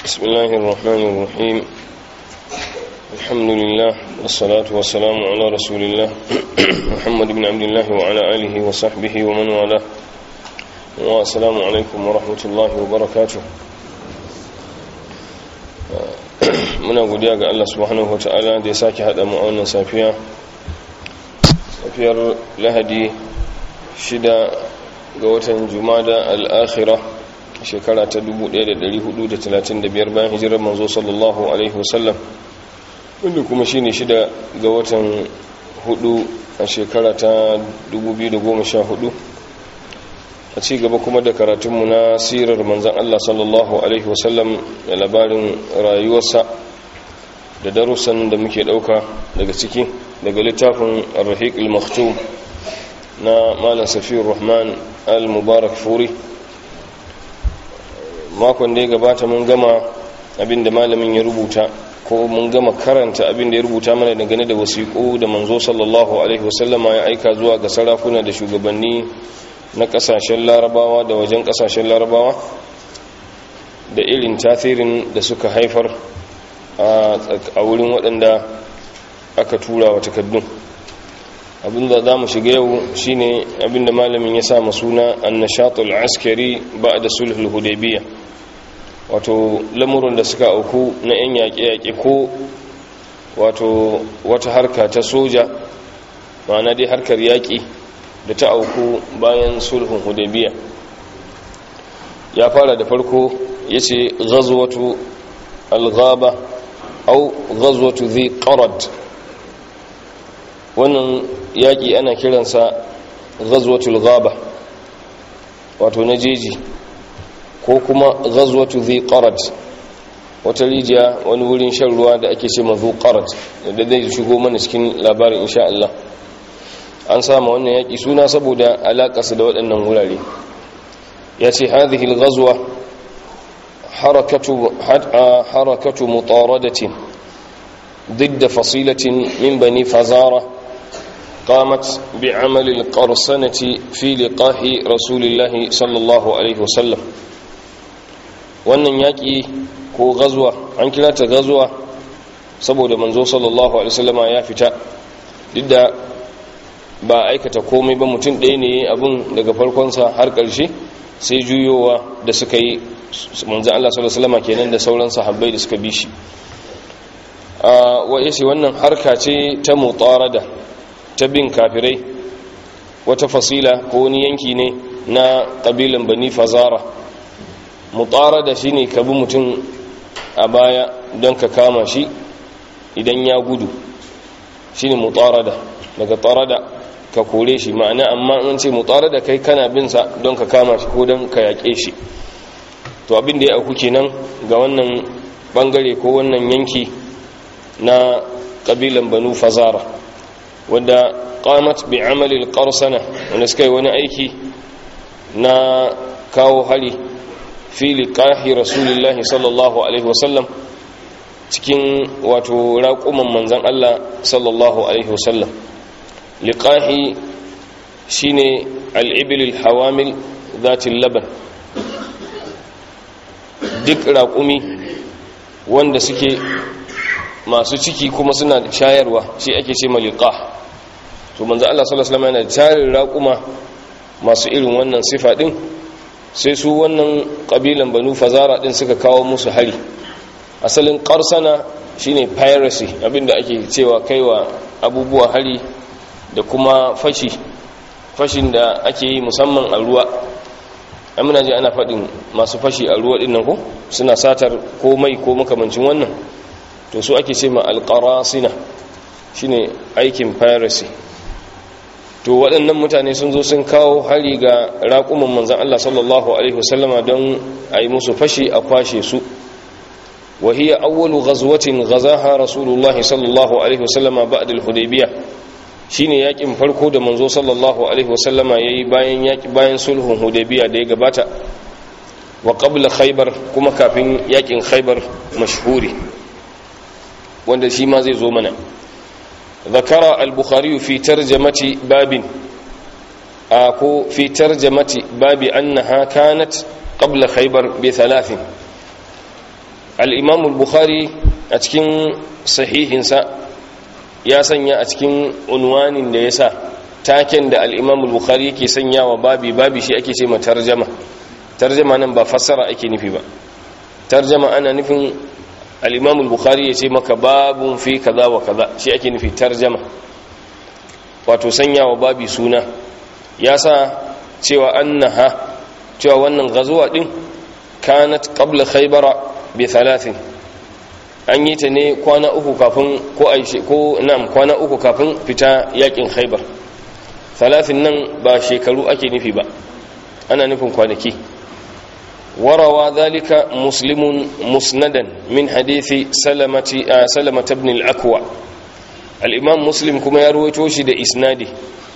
بسم الله الرحمن الرحيم الحمد لله والصلاة والسلام على رسول الله محمد بن عبد الله وعلى آله وصحبه ومن والاه والسلام عليكم ورحمة الله وبركاته muna godiya ga Allah subhanahu wata'ala da ya sake haɗa mu a wannan safiya safiyar lahadi shida ga watan jumada al'akhira shekara ta 1435 bayan hijirar manzo sallallahu alaihi wasallam wanda kuma shine shida ga watan hudu a shekara ta 2014 a ci gaba kuma da karatunmu na sirar manzan Allah sallallahu alaihi wasallam da labarin rayuwarsa da darussan da muke dauka daga ciki daga littafin ar-rahiq al-maktum na malam safiyar rahman al-mubarak furi makon da ya gabata mun gama abinda malamin ya rubuta ko mun gama karanta abinda ya rubuta mana dangane da wasiƙu da manzo sallallahu alaihi wasallama ya aika zuwa ga sarakuna da shugabanni na ƙasashen larabawa da wajen ƙasashen larabawa da irin tasirin da suka haifar a wurin waɗanda aka tura wa takaddun abinda za mu shiga yau shine abinda malamin ya sa suna annashatul askari ba da sulhul hudaybiyya wato lamurin da suka auku na 'yan yaƙe-yaƙe ko wato wata harka ta soja ma'ana dai harkar yaƙi da ta auku bayan sulhun hudaybiyya ya fara da farko ya ce ghazwatu al-ghaba au ghazwatu dhi qarad wannan yaƙi ana kiransa ghazwatul ghaba wato na jeji ko kuma ghazwatu dhi qarad wata rijiya wani wurin shan ruwa da ake ce mazu qarad da zai shigo mana cikin labarin insha Allah an sama wannan yaƙi suna saboda alaƙarsa da waɗannan wurare ya ce hadhihi al-ghazwa harakatu harakatu mutaradatin ضد فصيلة من بني فزارة قامت بعمل القرصنة في لقاح رسول الله صلى الله عليه وسلم wannan yaƙi ko gazuwa an kira ta gazuwa saboda manzo sallallahu alaihi wasallama ya fita duk da ba aikata komai ba mutum ɗaya ne abin daga farkonsa har ƙarshe sai juyowa da suka yi manzo Allah sallallahu alaihi wasallama kenan da sauran sahabbai da suka bi shi wa yace wannan harka ce ta mutarada ta bin kafirai wata fasila ko wani yanki ne na kabilan bani fazara mutarada shine ka bi mutum a baya don ka kama shi idan ya gudu shine mutarada daga tarada ka kore shi ma'ana amma an ce mutarada kai kana bin sa don ka kama shi ko don ka yaƙe shi to abin da ya auku kenan ga wannan bangare ko wannan yanki na ƙabilan banu fazara wadda qamat bi amalil qarsana wanda suka yi wani aiki na kawo hari fi liqahi rasulillahi sallallahu alaihi wasallam cikin wato raƙuman manzan Allah sallallahu alaihi wasallam liqahi shine al-ibil al-hawamil zatil laban duk raƙumi wanda suke masu ciki kuma suna shayarwa shi ake ce maliqa to manzo Allah sallallahu alaihi wasallam yana tarin raquma masu irin wannan sifa din sai su wannan kabilan banu fazara din suka kawo musu hari asalin qarsana shine piracy abinda ake cewa kaiwa abubuwa hari da kuma fashi fashin da ake yi musamman a ruwa amina ji ana faɗin masu fashi a ruwa ɗin nan ko suna satar komai ko makamancin wannan to su ake ce ma alƙarasina shine aikin piracy to waɗannan mutane sun zo sun kawo hari ga raƙuman manzan Allah sallallahu alaihi wasallama don a yi musu fashi a kwashe su wa hiya awwalu ghazwatin ghazaha rasulullahi sallallahu alaihi wasallama ba'da al-hudaybiyah shine yakin farko da manzo sallallahu alaihi wasallama yayi bayan yaki bayan sulhun hudaybiyah da ya gabata wa qabla khaybar kuma kafin yakin khaybar mashhuri wanda shi ma zai zo mana ذكر البخاري في ترجمة باب أكو في ترجمة باب أنها كانت قبل خيبر بثلاث al-imam al-bukhari a cikin sahihinsa ya sanya a cikin unwanin da ya sa taken da al-imam al-bukhari yake sanyawa babi babi shi ake ce ma tarjama tarjama nan ba fassara ake nufi ba tarjama ana nufin al-imam al-bukhari ya ce maka babun fi kaza wa kaza shi ake nufi tarjama wato sanyawa babi suna ya sa cewa annaha cewa wannan gazuwa din kanat qabla khaybara bi thalathin an yi ta ne kwana uku kafin ko aishe ko na'am kwana uku kafin fita yakin khaybar thalathin nan ba shekaru ake nufi ba ana nufin kwanaki warawa dhalika muslimun musnadan min hadithi salamati salamata ibn al-akwa al-imam muslim kuma ya ruwaito shi da isnadi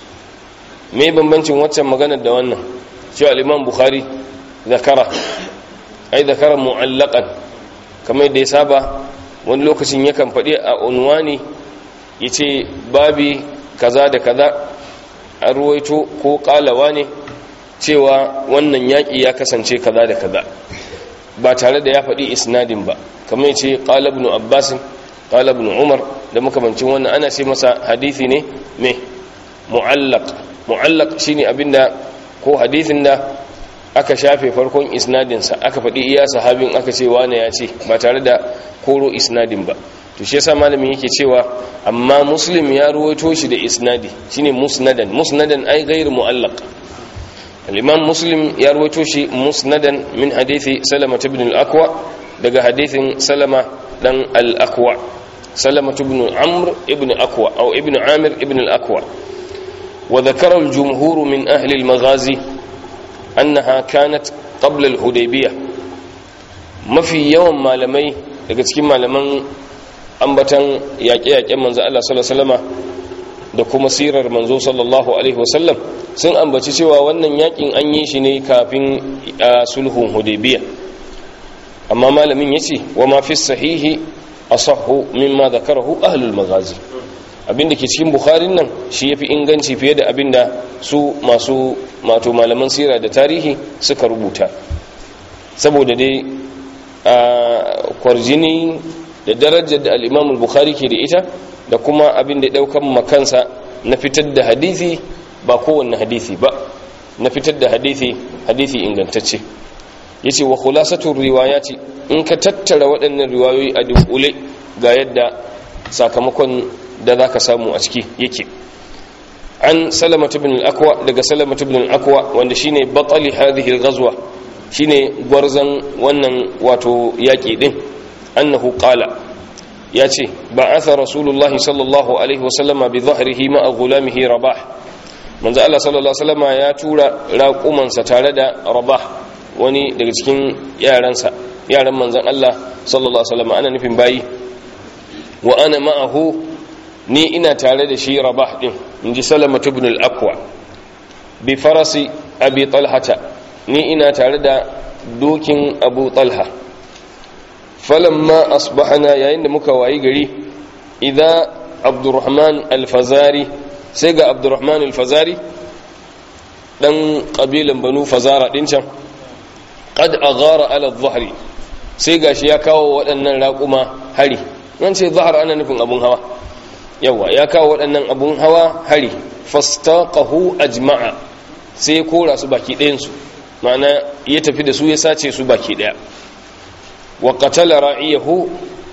me bambancin waccan maganar da wannan cewa al-imam bukhari zakara ai zakara mu'allaqan kamar da ya saba wani lokacin yakan faɗi a unwani yace babi kaza da kaza an ruwaito ko kalawa ne cewa wannan yaƙi ya kasance kaza da kaza ba tare da ya faɗi isnadin ba kamar yace qala ibn abbas qala ibn umar da makamancin wannan ana ce masa hadisi ne me mu'allaq mu'allaq shine abinda ko hadisin da aka shafe farkon isnadinsa aka faɗi iya sahabin aka ce wane ya ce ba tare da koro isnadin ba to shi yasa malamin yake cewa amma muslim ya ruwaito shi da isnadi shine musnadan musnadan ai ghairu mu'allaq al-imam muslim ya ruwaito shi musnadan min hadithi salama ibn al-aqwa daga hadithin salama dan al-aqwa salama ibn amr ibn aqwa aw ibn amir ibn al-aqwa wa dhakara al-jumhur min ahli al-maghazi annaha kanat qabla al-hudaybiyah mafi yawan malamai daga cikin malaman ambatan yaƙe-yaƙen manzo Allah sallallahu alaihi wasallama da kuma sirar manzo sallallahu alaihi wasallam sun ambaci cewa wannan yakin an yi shi ne kafin sulhun hudaybiyah amma malamin yace wa ma fi sahihi asahhu mimma dhakarahu ahlul maghazi abinda ke cikin bukharin nan shi yafi inganci fiye da abinda su masu mato malaman sira da tarihi suka rubuta saboda dai a kwarjini da darajar da al-imam bukhari ke da ita da kuma abin da daukan makansa na fitar da hadisi ba kowanne hadisi ba na fitar da hadisi hadisi ingantacce yace wa khulasatu riwayati in ka tattara waɗannan riwayoyi a dunkule ga yadda sakamakon da zaka samu a ciki yake an salamatu ibn al-aqwa daga salamatu ibn al-aqwa wanda shine batali hadhihi al-ghazwa shine gwarzan wannan wato yaki din annahu qala yace ba'atha rasulullahi sallallahu alaihi wasallama bi dhahrihi ma'a gulamihi rabah manzo Allah sallallahu alaihi wasallama ya tura raqumansa tare da rabah wani daga cikin yaransa yaran manzon Allah sallallahu alaihi wasallama ana nufin bayi wa ana ma'ahu ni ina tare da shi rabah din inji salamatu ibn al-aqwa bi farasi abi talhata ni ina tare da dokin abu talha falamma asbahana yayin da muka wayi gari idza abdurrahman al-fazari sai ga abdurrahman al-fazari dan kabilan banu fazara din can qad aghara ala adh-dhahri sai gashi ya kawo waɗannan raƙuma hari nan ce zahar ana nufin abun hawa yawa ya kawo waɗannan abun hawa hari fastaqahu ajma'a sai ya kora su baki ɗayansu ma'ana ya tafi da su ya sace su baki ɗaya wa qatala ra'iyahu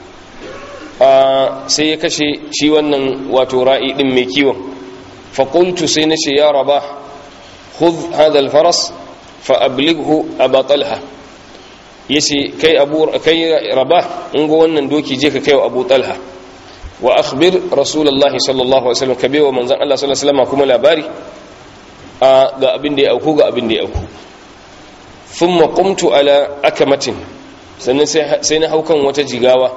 sai ya kashe shi wannan wato ra'i din mai kiwon fa qultu sai nace ya rabah khudh hadha al-faras fa ablighu aba talha yace kai abu kai rabah in go wannan doki je ka kai wa abu talha wa akhbir rasulullahi sallallahu alaihi wasallam kabe wa manzon Allah sallallahu alaihi wasallam kuma labari ga abin da ya auku ga abin da ya auku thumma qumtu ala akamatin sannan sai na haukan wata jigawa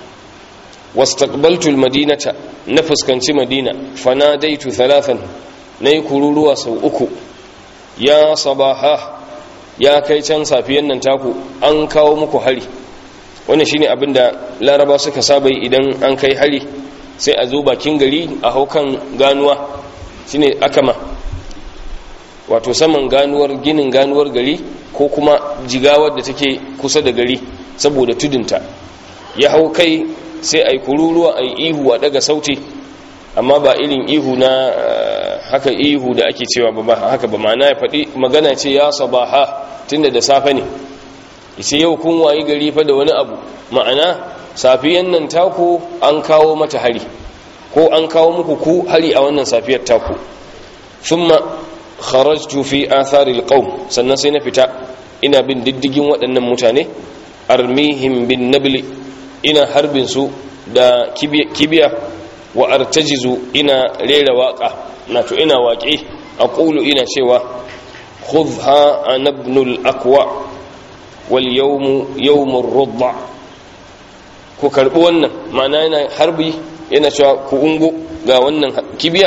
wastaqbaltu almadinata na fuskanci madina fanadaitu thalathan nayi kururuwa sau uku ya sabaha ya kai can safiyan nan taku an kawo muku hari wannan shine abin da laraba suka saba idan an kai hari sai a zo bakin gari a haukan ganuwa shine akama wato saman ganuwar ginin ganuwar gari ko kuma jigawar da take kusa da gari saboda tudunta ya hau kai sai ai kururuwa ai ihu a daga sauti amma ba irin ihu na haka ihu da ake cewa ba ba haka ba ma'ana ya faɗi magana ce ya sabaha tunda da safe ne yace yau kun wayi gari fa da wani abu ma'ana safiyan nan taku an kawo mata hari ko an kawo muku ku hari a wannan safiyar taku thumma kharajtu fi athari alqawm sannan sai na fita ina bin diddigin waɗannan mutane armihim bin nabli ina harbin su da kibiya wa artajizu ina rera waka na to ina waƙe aqulu ina cewa khudha anabnul aqwa wal yawmu yawmur rudda ku karbi wannan ma'ana yana harbi yana cewa ku ungo ga wannan kibiya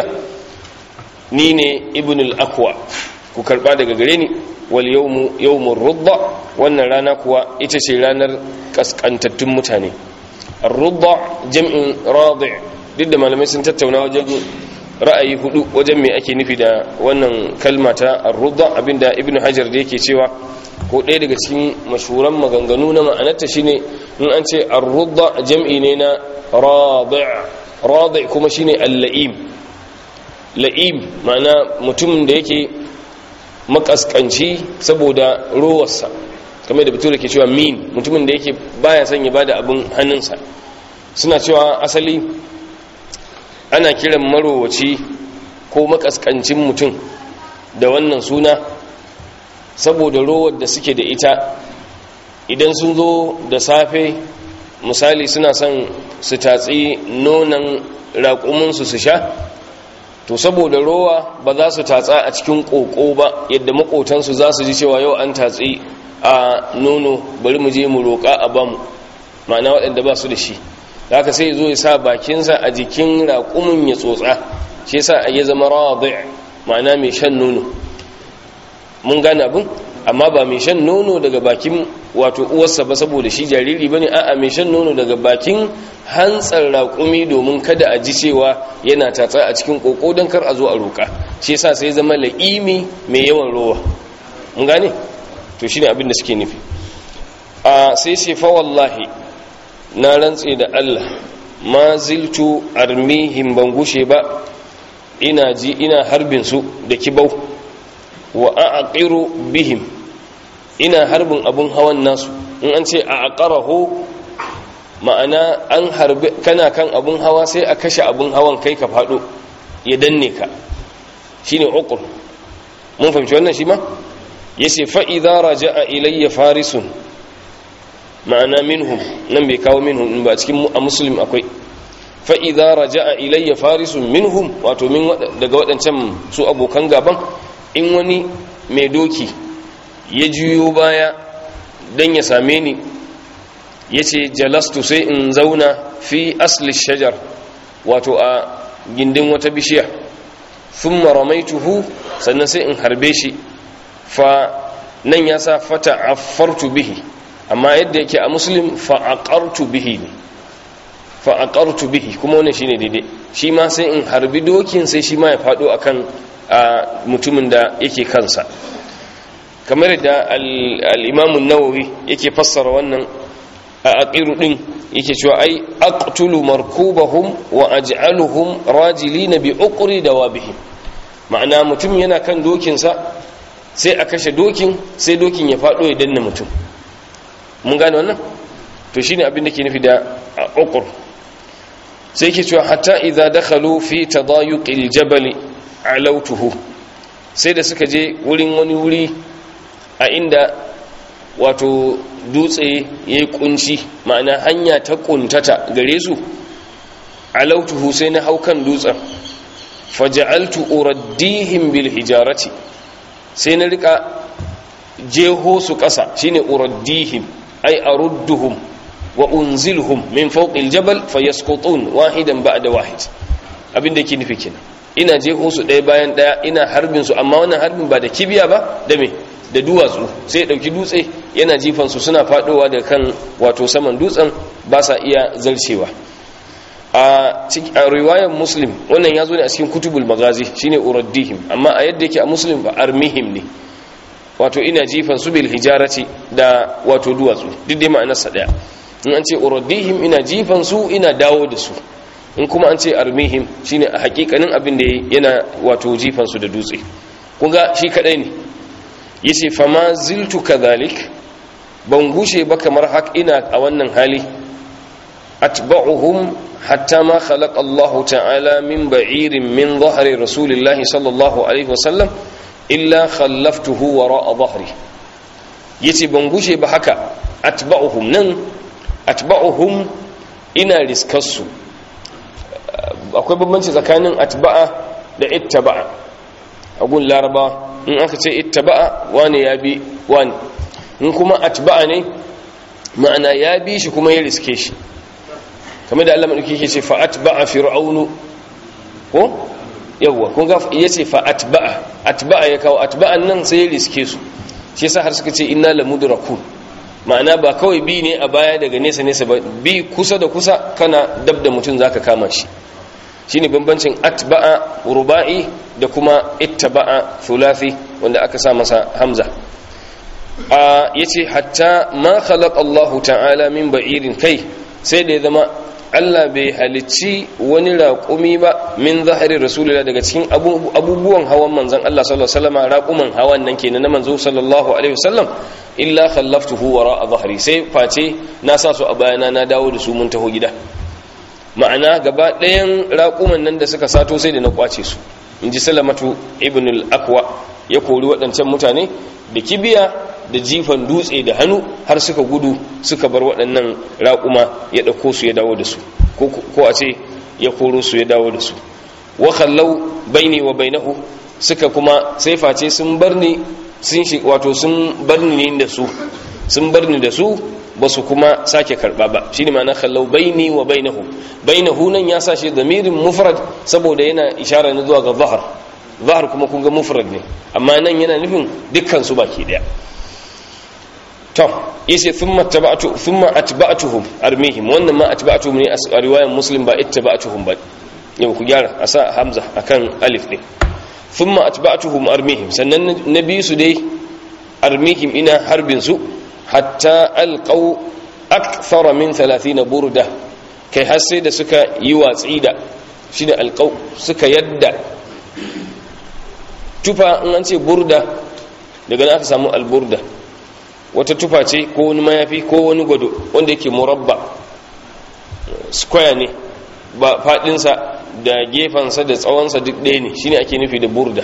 ni ne ibnul aqwa ku karba daga gare ni wal yawmu yawmur rudda wannan rana kuwa ita ce ranar kaskantattun mutane ar-rudda jam'in radi' duk da malamai sun tattauna wajen ra'ayi hudu wajen me ake nufi da wannan kalma ta ar-rudda abinda ibnu hajar da yake cewa ko ɗaya daga cikin mashuran maganganu na ma'anarta shine in an ce ar-rudda jam'i ne na radi' radi' kuma shine al-la'im la'im ma'ana mutum da yake makaskanci saboda rowarsa kamar da bature ke cewa min mutumin da yake baya son ya bada abin hannunsa suna cewa asali ana kiran marowaci ko makaskancin mutum da wannan suna saboda rowar da suke da ita idan sun zo da safe misali suna son su tatsi nonon raƙuminsu su sha to saboda rowa ba za su tatsa a cikin ƙoƙo ba yadda maƙotansu za su ji cewa yau an tatsi a nono bari mu je mu roƙa a bamu ma'ana waɗanda ba su da shi haka sai zo ya sa bakinsa a jikin raƙumin ya tsotsa shi yasa ya zama radi ma'ana mai shan nono mun gane abin amma ba mai shan nono daga bakin wato uwarsa ba saboda shi jariri bane a'a mai shan nono daga bakin hantsar raƙumi domin kada a ji cewa yana tatsa a cikin koko don kar a zo a roƙa shi yasa sai zama la'imi mai yawan rowa mun gane to shine abin da suke nufi a sai sai fa wallahi na rantse da Allah ma ziltu armihim ban gushe ba ina ji ina harbin su da kibau wa a'qiru bihim ina harbin abun hawan nasu in an ce a'qarahu ma'ana an harbi kana kan abun hawa sai a kashe abun hawan kai ka fado ya danne ka shine uqur mun fahimci wannan shi ma yace fa idza raja'a ilayya farisun ma'ana minhum nan bai kawo minhum ba cikin a muslim akwai fa idza raja'a ilayya farisun minhum wato min daga wadancan su abokan gaban in wani mai doki ya juyo baya dan ya same ni yace jalastu sai in zauna fi asli shajar wato a gindin wata bishiya thumma ramaituhu sannan sai in harbe shi fa nan ya sa fata affartu bihi amma yadda yake a muslim fa'aqartu bihi ne fa'aqartu bihi kuma wannan shine daidai shi ma sai in harbi dokin sai shi ma ya fado akan mutumin da yake kansa kamar da al-imam an-nawawi yake fassara wannan a aqiru din yake cewa ai aqtulu markubahum wa aj'aluhum rajilina bi uqri dawabihim ma'ana mutum yana kan dokinsa sai a kashe dokin sai dokin ya fado ya danna mutum mun gane wannan to shine abin da ke nufi da uqur sai ke cewa hatta idza dakhalu fi tadayuqil jabal alautuhu sai da suka je wurin wani wuri a inda wato dutse yayi kunci ma'ana hanya ta kuntata gare su alautuhu sai na haukan dutsen faja'altu uraddihim bil hijarati sai na rika jeho su kasa shine uraddihim ay arudduhum wa unzilhum min fawqil jabal fayasqutun wahidan ba'da wahid abin da yake nufi kenan ina jeho su ɗaya bayan ɗaya ina harbin su amma wannan harbin ba da kibiya ba da me da duwatsu sai dauki dutse yana jifan su suna fadowa da kan wato saman dutsen ba sa iya zarcewa a riwayar muslim wannan ya zo ne a cikin kutubul magazi shine uraddihim amma a yadda yake a muslim ba armihim ne wato ina jifan su bil hijarati da wato duwatsu duk dai ma'anarsa daya in an ce uraddihim ina jifan su ina dawo da su in kuma an ce armihim shine a hakikanin abin da yana wato jifan su da dutse kun ga shi kadai ne yace fama ziltu kadhalik ban gushe ba kamar hak ina a wannan hali atba'uhum hatta ma khalaqa Allah ta'ala min ba'irin min dhahri rasulillahi sallallahu alaihi wasallam illa khallaftuhu wara'a dhahri yace ban gushe ba haka atba'uhum nan atba'uhum ina riskarsu akwai bambanci tsakanin atba'a da ittaba'a a gun laraba in aka ce ittaba'a wani ya bi wani in kuma atba'a ne ma'ana ya bi shi kuma ya riske shi kamar da Allah madauki yake ce fa atba'a fir'aunu ko yawwa kun ga yace fa atba'a atba'a ya kawo atba'an nan sai ya riske su shi yasa har suka ce inna lamudrakun ma'ana ba kawai bi ne a baya daga nesa nesa ba bi kusa da kusa kana dab da mutum zaka kama shi shine bambancin atba'a ruba'i da kuma ittaba'a thulathi wanda aka sa masa hamza a yace hatta ma khalaqa Allah ta'ala min ba'irin kai sai da ya zama Allah bai halicci wani raƙumi ba min zahari rasulullah daga cikin abubuwan hawan manzon Allah sallallahu alaihi wasallam raƙuman hawan nan kenan na manzo sallallahu alaihi wasallam illa khallaftuhu wara dhahri sai face na sa su a bayana na dawo da su mun taho gida ma'ana gaba ɗayan raƙuman nan da suka sato sai da na kwace su in ji salamatu ibn al-aqwa ya kori waɗancan mutane da kibiya da jifan dutse da hannu har suka gudu suka bar waɗannan raƙuma ya ɗauko su ya dawo da su ko a ce ya koro su ya dawo da su wa kallau baini wa bainahu suka kuma sai face sun bar ni sun shi wato sun bar ni da su sun bar ni da su ba su kuma sake karba ba shine ma'ana kallau baini wa bainahu bainahu nan ya sa shi damirin mufrad saboda yana ishara ne zuwa ga zahar zahar kuma kun ga mufrad ne amma nan yana nufin dukkan su baki daya to yace thumma tabatu thumma atba'tuhum armihim wannan ma atba'tuhum ne a riwayar muslim ba ittaba'tuhum ba yau ku gyara a sa hamza akan alif ne thumma atba'tuhum armihim sannan nabi su dai armihim ina harbin su hatta alqaw akthara min 30 burda kai har sai da suka yi watsi da shine alqaw suka yadda tufa in an ce burda daga nan aka samu alburda wata tufa ce ko wani mayafi ko wani gwado wanda yake murabba square ne ba fadinsa da gefansa da tsawonsa duk ɗaya ne shine ake nufi da burda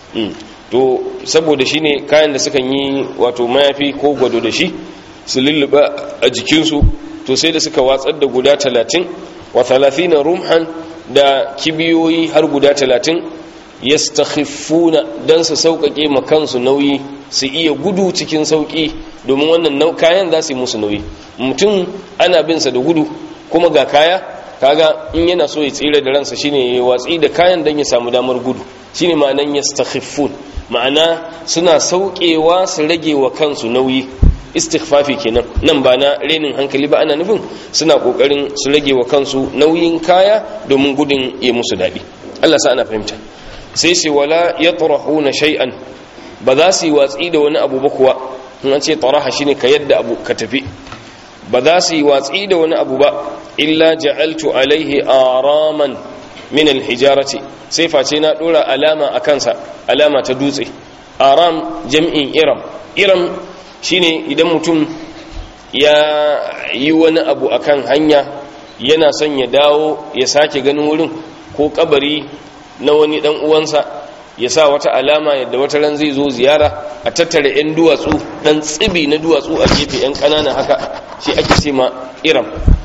to saboda shine kayan da sukan yi wato mayafi ko gwado da shi su lulluɓa a jikinsu to sai da suka watsar da guda talatin wa talatina rumhan da kibiyoyi har guda talatin yastakhifuna dan su sauƙaƙe ma kansu nauyi su iya gudu cikin sauƙi domin wannan kayan za su yi musu nauyi mutum ana bin sa da gudu kuma ga kaya kaga in yana so ya tsira da ransa shine ya watsi da kayan dan ya samu damar gudu shine ma'anan yastakhifun ma'ana suna sauƙewa su rage wa kansu nauyi istighfafi kenan nan ba na renin hankali ba ana nufin suna kokarin su rage wa kansu nauyin kaya domin gudun ya musu daɗi Allah sa ana fahimta sai sai wala yatrahuna shay'an ba za su yi watsi da wani abu ba kuwa in an ce taraha shine ka yadda abu ka tafi ba za su yi watsi da wani abu ba illa ja'altu alaihi araman min alhijarati sai face na dora alama a kansa alama ta dutse aram jam'in iram iram shine idan mutum ya yi wani abu akan hanya yana son ya dawo ya sake ganin wurin ko kabari na wani dan uwansa ya sa wata alama yadda wata ran zai zo ziyara a tattara 'yan duwatsu dan tsibi na duwatsu a gefe 'yan ƙanana haka shi ake ce ma iram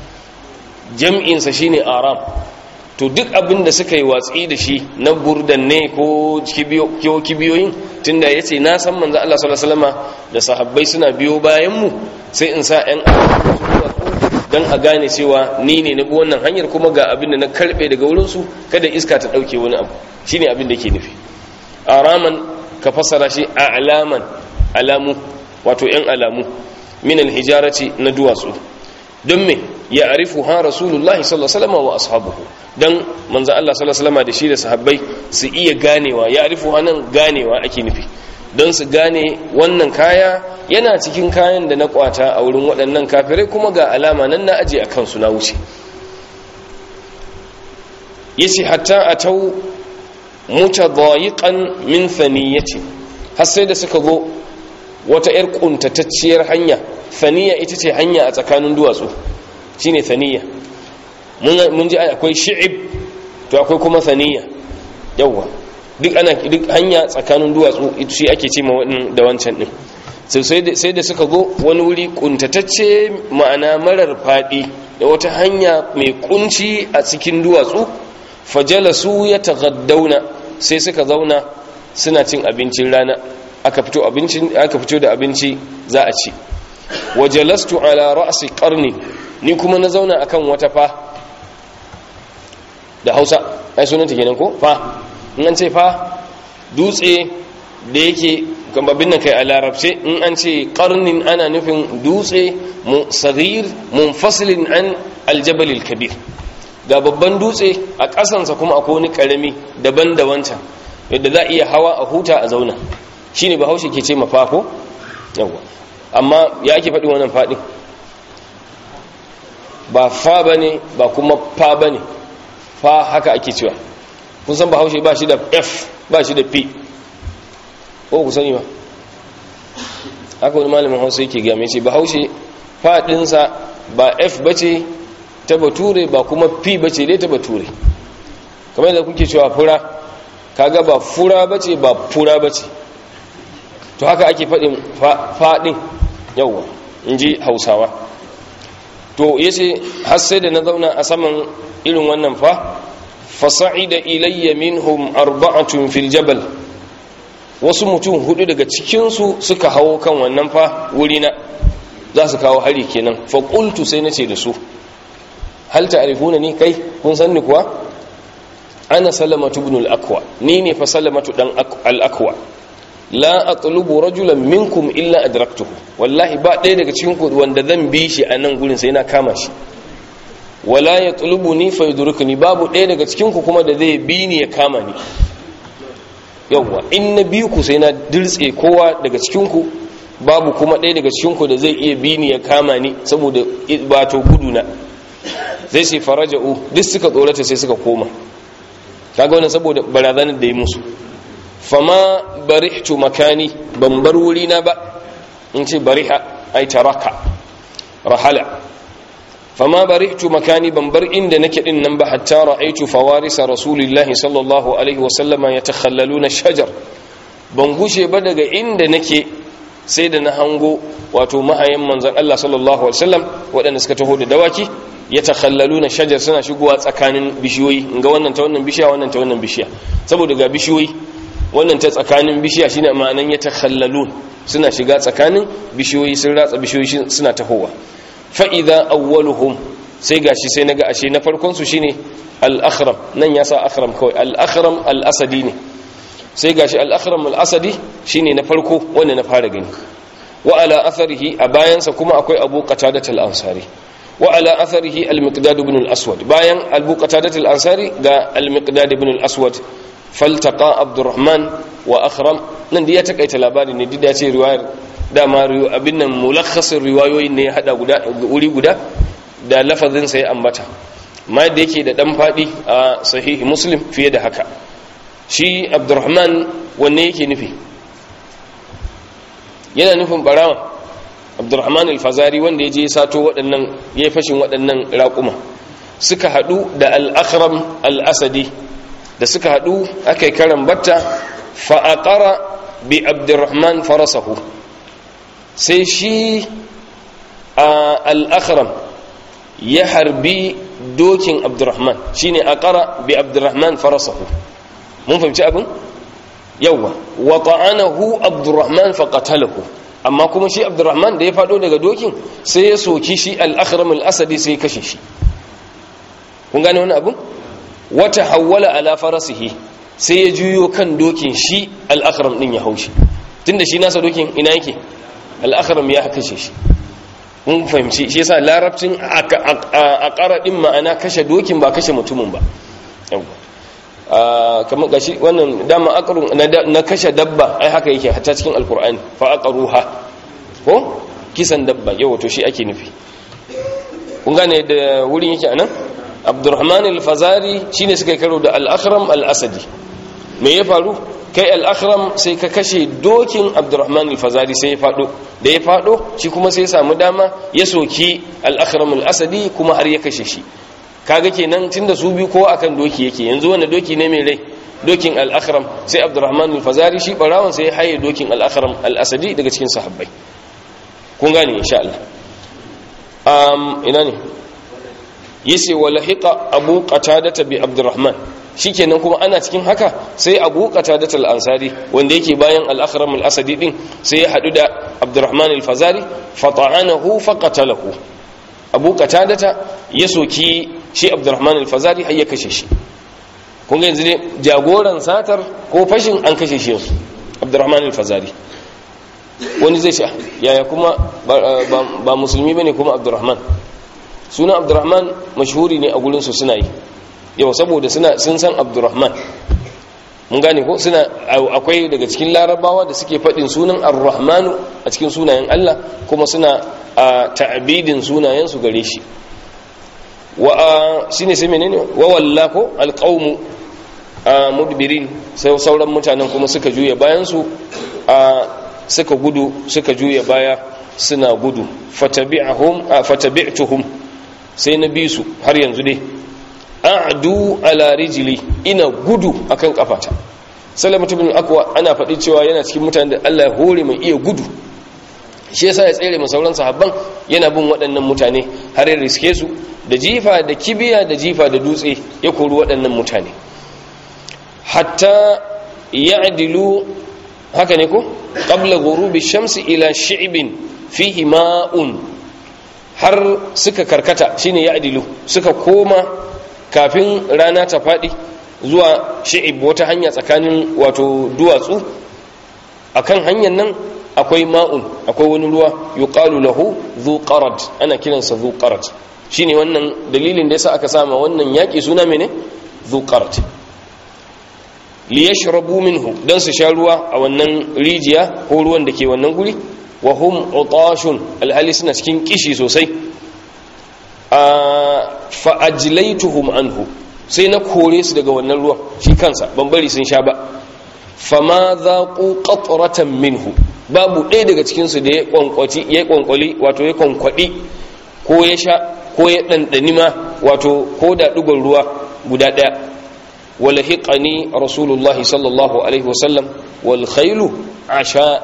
jam'insa shine aram to duk abin da suka yi watsi da shi na burdan ne ko kibiyoyin tunda ya ce na san manzo Allah sallallahu alaihi wasallama da sahabbai suna biyo bayan mu sai in sa 'yan don a gane cewa ni ne na bi wannan hanyar kuma ga abin da na karbe daga wurinsu kada iska ta ɗauke wani abu shine abin da ke nufi araman ka fassara shi a alaman alamu wato yan alamu min alhijarati na duwatsu don me ya arifu ha rasulullahi sallallahu alaihi wa ashabuhu dan manzo Allah sallallahu alaihi da shi da sahabbai su iya ganewa ya arifu ha nan ganewa ake nufi don su gane wannan kaya yana cikin kayan da na kwata a wurin waɗannan kafirai kuma ga alama nan na aje a kansu na wuce yace hatta atau mutadayiqan min thaniyati har sai da suka zo wata yar kuntatacciyar hanya thaniya ita ce hanya a tsakanin duwatsu shine thaniya mun ji akwai shi'ib to akwai kuma thaniya yawa duk ana duk hanya tsakanin duwatsu shi ake ce da wancan din sai da suka zo wani wuri kuntatacce ma'ana marar fadi da wata hanya mai kunci a cikin duwatsu fajalasu ya tagaddauna sai suka zauna suna cin abincin rana aka fito abincin aka fito da abinci za a ci wajalastu ala ra'si qarni ni kuma na zauna akan wata fa da Hausa ai sunanta kenan ko fa in an ce fa dutse da yake gambabin nan kai a larabce in an ce qarnin ana nufin dutse saghir munfasilin an aljabal kabir ga babban dutse a ƙasansa kuma akwai wani ƙarami daban da wancan yadda za a iya hawa a huta a zauna shi ne bahaushe ke ce mafako yawwa amma ya ake faɗin wannan faɗin ba fa ba ne ba kuma fa ba ne fa haka ake cewa kun san bahaushe ba shi da f ba shi da p ko ku sani ba haka wani malamin hausa yake game ce bahaushe faɗinsa ba f ba ce ta bature ba kuma fi bace dai ta bature kamar da kuke cewa fura kaga ba fura bace ba fura bace to haka ake faɗin faɗin yawwa in ji hausawa to yace har sai da na zauna a saman irin wannan fa fasa'ida ilayya minhum arba'atun fil jabal wasu mutum hudu daga cikinsu suka hawo kan wannan fa wurina za su kawo hari kenan fa qultu sai nace da su hal ta'rifuna ni kai kun san ni kuwa ana salamatu ibn al-aqwa ni ne fa salamatu dan al-aqwa la atlubu rajulan minkum illa adraktuhu wallahi ba ɗaya daga cikin ku wanda zan bi shi a nan gurin sai na kama shi wala yatlubuni fa yudrikuni babu ɗaya daga cikin ku kuma da zai bi ni ya kama ni yawwa in na bi ku sai na dirtse kowa daga cikin ku babu kuma ɗaya daga cikin ku da zai iya bi ni ya kama ni saboda ba to gudu na zai sai faraja'u duk suka tsorata sai suka koma kaga wannan saboda barazanar da ya musu fama barihtu makani ban bar wuri na ba in ce bariha ai taraka rahala fama barihtu makani ban bar inda nake din nan ba hatta ra'aitu fawarisa rasulillahi sallallahu alaihi wa sallama yatakhallaluna shajar ban gushe ba daga inda nake sai da na hango wato mahayan manzon Allah sallallahu alaihi wasallam waɗanda suka taho da dawaki ya takhallalu na shajar suna shigowa tsakanin bishiyoyi ga wannan ta wannan bishiya wannan ta wannan bishiya saboda ga bishiyoyi wannan ta tsakanin bishiya shine ma'anan ya takhallalu suna shiga tsakanin bishiyoyi sun ratsa bishiyoyi suna tahowa fa idza awwaluhum sai gashi sai naga ashe na farkon su shine al-akhram nan ya sa akhram kawai al-akhram al-asadi ne sai gashi al-akhram al-asadi shine na farko wanda na fara gani wa ala atharihi a bayansa kuma akwai abu qatadat al-ansari وعلى أثره المقداد بن الأسود باين أبو قتادة الأنصاري قال المقداد بن الأسود فالتقى عبد الرحمن وأخرم نندي يتكأي تلاباني ندي داتي رواية dama abin nan mulakhasin riwayoyin ne ya hada guda wuri guda da lafazin sai ambata ma da yake da dan fadi a sahihi muslim fiye da haka shi abdurrahman wanne yake nufi yana nufin barawa abdurrahman al-fazari wanda ya je sato waɗannan ya yi fashin waɗannan raƙuma suka haɗu da al-akhram al-asadi da suka haɗu aka yi karan batta fa'aƙara bi abdurrahman farasahu sai shi al-akhram ya harbi dokin abdurrahman shine aqara bi abdurrahman farasahu mun fahimci abin yawa wa ta'anahu abdurrahman faqatalahu amma kuma shi abdurrahman da ya fado daga dokin sai ya soki shi al-akhram al-asadi sai ya kashe shi kun gane wani abin wata hawwala ala farasihi sai ya juyo kan dokin shi al-akhram din ya haushi tunda shi nasa dokin ina yake al-akhram ya kashe shi mun fahimci shi yasa larabcin a ƙara ɗin ma'ana kashe dokin ba kashe mutumin ba kamar gashi wannan dama aqrun na kashe dabba ai haka yake hatta cikin alqur'ani fa aqruha ko kisan dabba yau to shi ake nufi kun gane da wurin yake anan abdurrahman al-fazari shine suka karo da al-akhram al-asadi me ya faru kai al-akhram sai ka kashe dokin abdurrahman al-fazari sai ya fado da ya fado shi kuma sai ya samu dama ya soki al-akhram al-asadi kuma har ya kashe shi kaga kenan tunda su biyu kowa akan doki yake yanzu wanda doki ne mai rai dokin al-akhram sai abdurrahman al-fazari shi barawan sai ya haye dokin al-akhram al-asadi daga cikin sahabbai kun gane insha Allah um ina ne yace walahiqa abu qatadata bi abdurrahman shikenan kuma ana cikin haka sai abu qatadata al-ansari wanda yake bayan al-akhram al-asadi din sai ya hadu da abdurrahman al-fazari fata'anahu faqatalahu abu qatadata ya soki shi abdurrahman al-fazari har ya kashe shi kun ga yanzu ne jagoran satar ko fashin an kashe shi yanzu abdurrahman al-fazari wani zai sha yaya kuma ba musulmi bane kuma abdurrahman suna abdurrahman mashhuri ne a gurinsu suna yi yau saboda suna sun san abdurrahman mun gane ko suna akwai daga cikin larabawa da suke faɗin sunan ar-rahmanu a cikin sunayen Allah kuma suna ta'abidin sunayen su gare shi wa shine sai menene wa walla ko alqaumu mudbirin sai sauran mutanen kuma suka juya bayan su suka gudu suka juya baya suna gudu fatabi'ahum fatabi'tuhum sai na bi su har yanzu dai a'du ala rijli ina gudu akan kafata salamatu bin akwa ana faɗi cewa yana cikin mutanen da Allah ya hore mai iya gudu shi yasa ya tsere mu sauran sahabban yana bin waɗannan mutane har ya riske su da jifa da kibiya da jifa da dutse ya kori waɗannan mutane hatta ya'dilu haka ne ko qabla ghurubi shamsi ila shi'bin fihi ma'un har suka karkata shine ya'dilu suka koma kafin rana ta fadi zuwa shi'ib wata hanya tsakanin wato duwatsu akan hanyar nan akwai ma'un akwai wani ruwa yuqalu lahu dhu qarad ana kiransa dhu qarad shine wannan dalilin da yasa aka sama wannan yaki suna mene dhu qarad liyashrabu minhu dan su sha ruwa a wannan rijiya ko ruwan da ke wannan guri wa hum utashun alhali suna cikin kishi sosai fa ajlaytuhum anhu sai na kore su daga wannan ruwan shi kansa ban bari sun sha ba fama zaqu qatratan minhu babu ɗaya daga cikin su da ya kwankwati ya kwankwali wato ya kwankwadi ko ya sha ko ya dandani ma wato ko da dugon ruwa guda ɗaya ولحقني رسول الله صلى الله عليه وسلم والخيل عشاء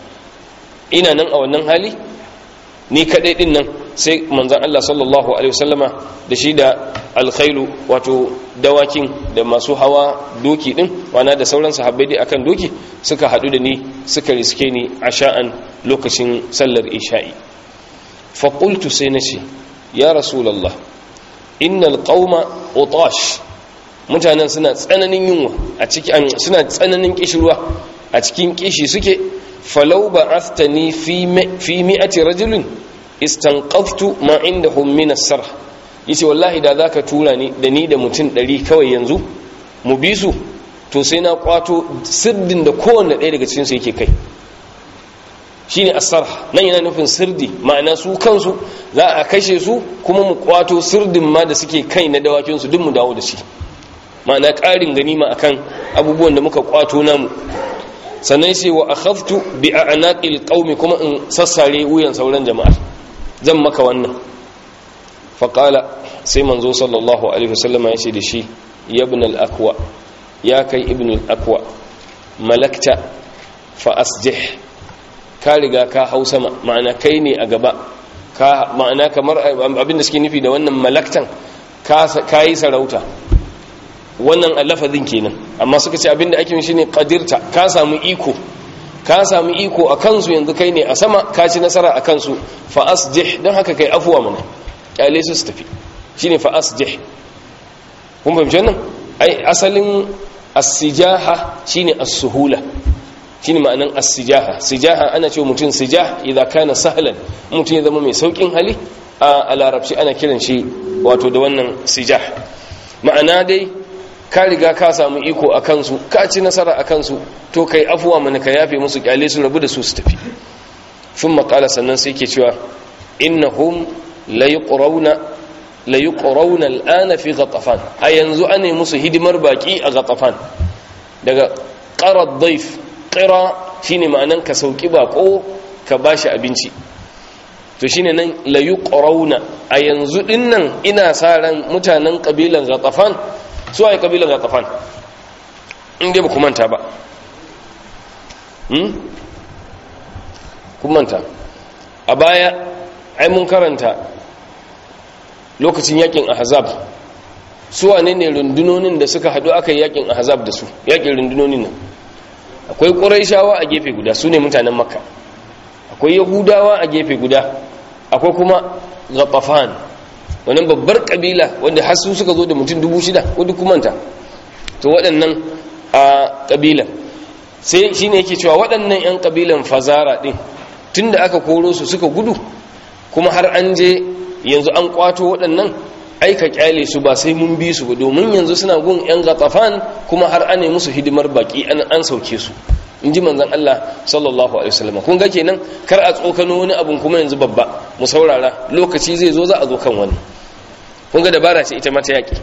ina nan a wannan hali ni kadai din nan sai manzon Allah sallallahu alaihi wasallama da shi da alkhailu wato dawakin da masu hawa doki din wana da sauran sahabbai dai akan doki suka hadu da ni suka riske ni asha'an lokacin sallar isha'i fa qultu sai nace ya rasulullah innal qauma utash mutanen suna tsananin yunwa a cikin suna tsananin kishirwa a cikin kishi suke falau ba'athani fi fi mi'ati rajulin istanqaftu ma indahum min as-sarh yace wallahi da zaka tura ni da ni da mutum 100 kawai yanzu mu bi su to sai na kwato sirdin da kowanne ɗaya daga cikin su yake kai shine as-sarh nan yana nufin sirdi ma'ana su kansu za a kashe su kuma mu kwato sirdin ma da suke kai na dawakin su duk mu dawo da shi ma'ana ƙarin ganima akan abubuwan da muka kwato namu sannan sai wa akhadtu bi a'naqil qaumi kuma in sassare wuyan sauran jama'a zan maka wannan fa qala sai manzo sallallahu alaihi wasallam ya ce da shi ya ibn al-aqwa ya kai ibn al-aqwa malakta fa asjih ka riga ka hau sama ma'ana kai ne a gaba ka ma'ana kamar abin da suke nufi da wannan malaktan ka yi sarauta wannan lafazin kenan amma suka ce abinda ake shi ne qadirta ka samu iko ka samu iko a kansu yanzu kai ne a sama ka ci nasara a kansu fa asjih don haka kai afuwa mana kyale su su tafi shine fa asjih kun fahimci wannan ai asalin as-sijaha shine as-suhula shine ma'anan as-sijaha sijaha ana cewa mutum sijah idza kana sahlan mutum ya zama mai saukin hali a larabci ana kiran shi wato da wannan sijah ma'ana dai ka riga ka samu iko a kansu ka ci nasara a kansu to kai afuwa mana ka yafe musu kyale su rabu da su su tafi sun makala sannan sai ke cewa innahum la yuqrawna la yuqrawna al'ana fi ghatafan a yanzu ane musu hidimar baki a ghatafan daga qara dhaif qira shine ma'anan ka sauki bako ka bashi abinci to shine nan la yuqrawna a yanzu dinnan ina sa ran mutanen kabilan ghatafan su ai kabilan ghatafan in dai ba ku manta ba hmm kun manta a baya ai mun karanta lokacin yakin ahzab su wane ne rundunonin da suka hadu aka yi yakin ahzab da su yakin rundunonin nan akwai quraishawa a gefe guda su ne mutanen makka akwai yahudawa a gefe guda akwai kuma ghatafan wannan babbar kabila wanda har su suka zo da mutum dubu shida ko duk kumanta to waɗannan a kabilan sai shine yake cewa waɗannan 'yan kabilan fazara ɗin tunda aka koro su suka gudu kuma har an je yanzu an kwato waɗannan aika kyale su ba sai mun bi su ba domin yanzu suna gun 'yan gatafan kuma har ane musu hidimar baki an sauke su in ji manzan Allah sallallahu alaihi wasallam kun ga kenan kar a tsokano wani abun kuma yanzu babba mu saurara lokaci zai zo za a zo kan wani kun ga dabara ce ita mata yaki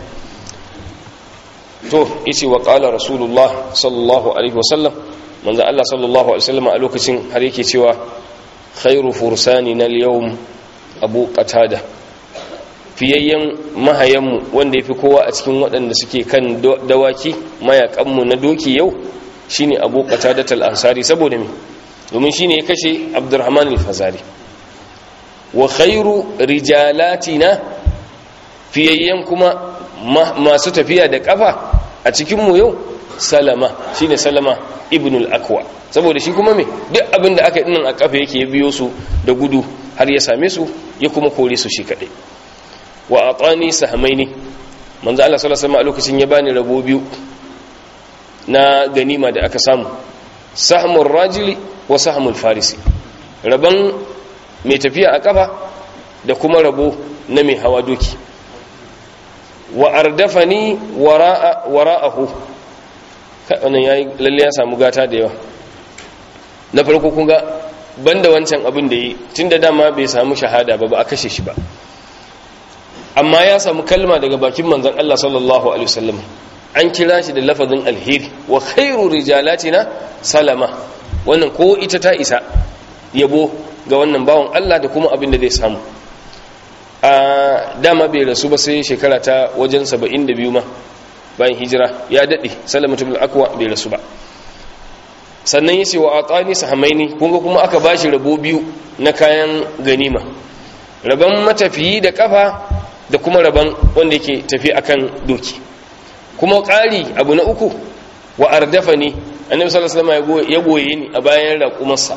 to yace wa qala rasulullah sallallahu alaihi wasallam manzan Allah sallallahu alaihi wasallam a lokacin har yake cewa khairu fursani na yawm abu qatada fiyayyen mahayanmu wanda yafi kowa a cikin waɗanda suke kan dawaki mayakanmu na doki yau shine abu qatadat al-ansari saboda me domin shine ya kashe abdurrahman al-fazari wa khairu rijalatina fiyayyen kuma masu tafiya da kafa a cikin mu yau salama shine salama ibn al-akwa saboda shi kuma me duk abin da aka yi dinnan a kafa yake ya biyo su da gudu har ya same su ya kuma kore su shi kadai wa atani sahmaini manzo Allah sallallahu alaihi wasallam a lokacin ya bani rabo biyu na ganima da aka samu sahmul rajili wa sahmul farisi rabon mai tafiya a kafa da kuma rabo na mai hawa doki wa ardafani wara'a wara'ahu wannan yayi lalle ya samu gata da yawa na farko kun ga banda wancan abin da yi tunda dama bai samu shahada ba ba a kashe shi ba amma ya samu kalma daga bakin manzon Allah sallallahu alaihi wasallam an kira shi da lafazin alheri wa khairu rijalatina salama wannan ko ita ta isa yabo ga wannan bawan Allah da kuma abin da zai samu a dama bai rasu ba sai shekara ta wajen 72 ma bayan hijira ya dade salamatu bil akwa bai rasu ba sannan yace wa atani sahamaini kun ga kuma aka bashi rabo biyu na kayan ganima raban matafiyi da kafa da kuma raban wanda yake tafi akan doki kuma ƙari abu na uku wa ardafa ne annabi sallallahu alaihi wasallam ya goye ni a bayan raƙumarsa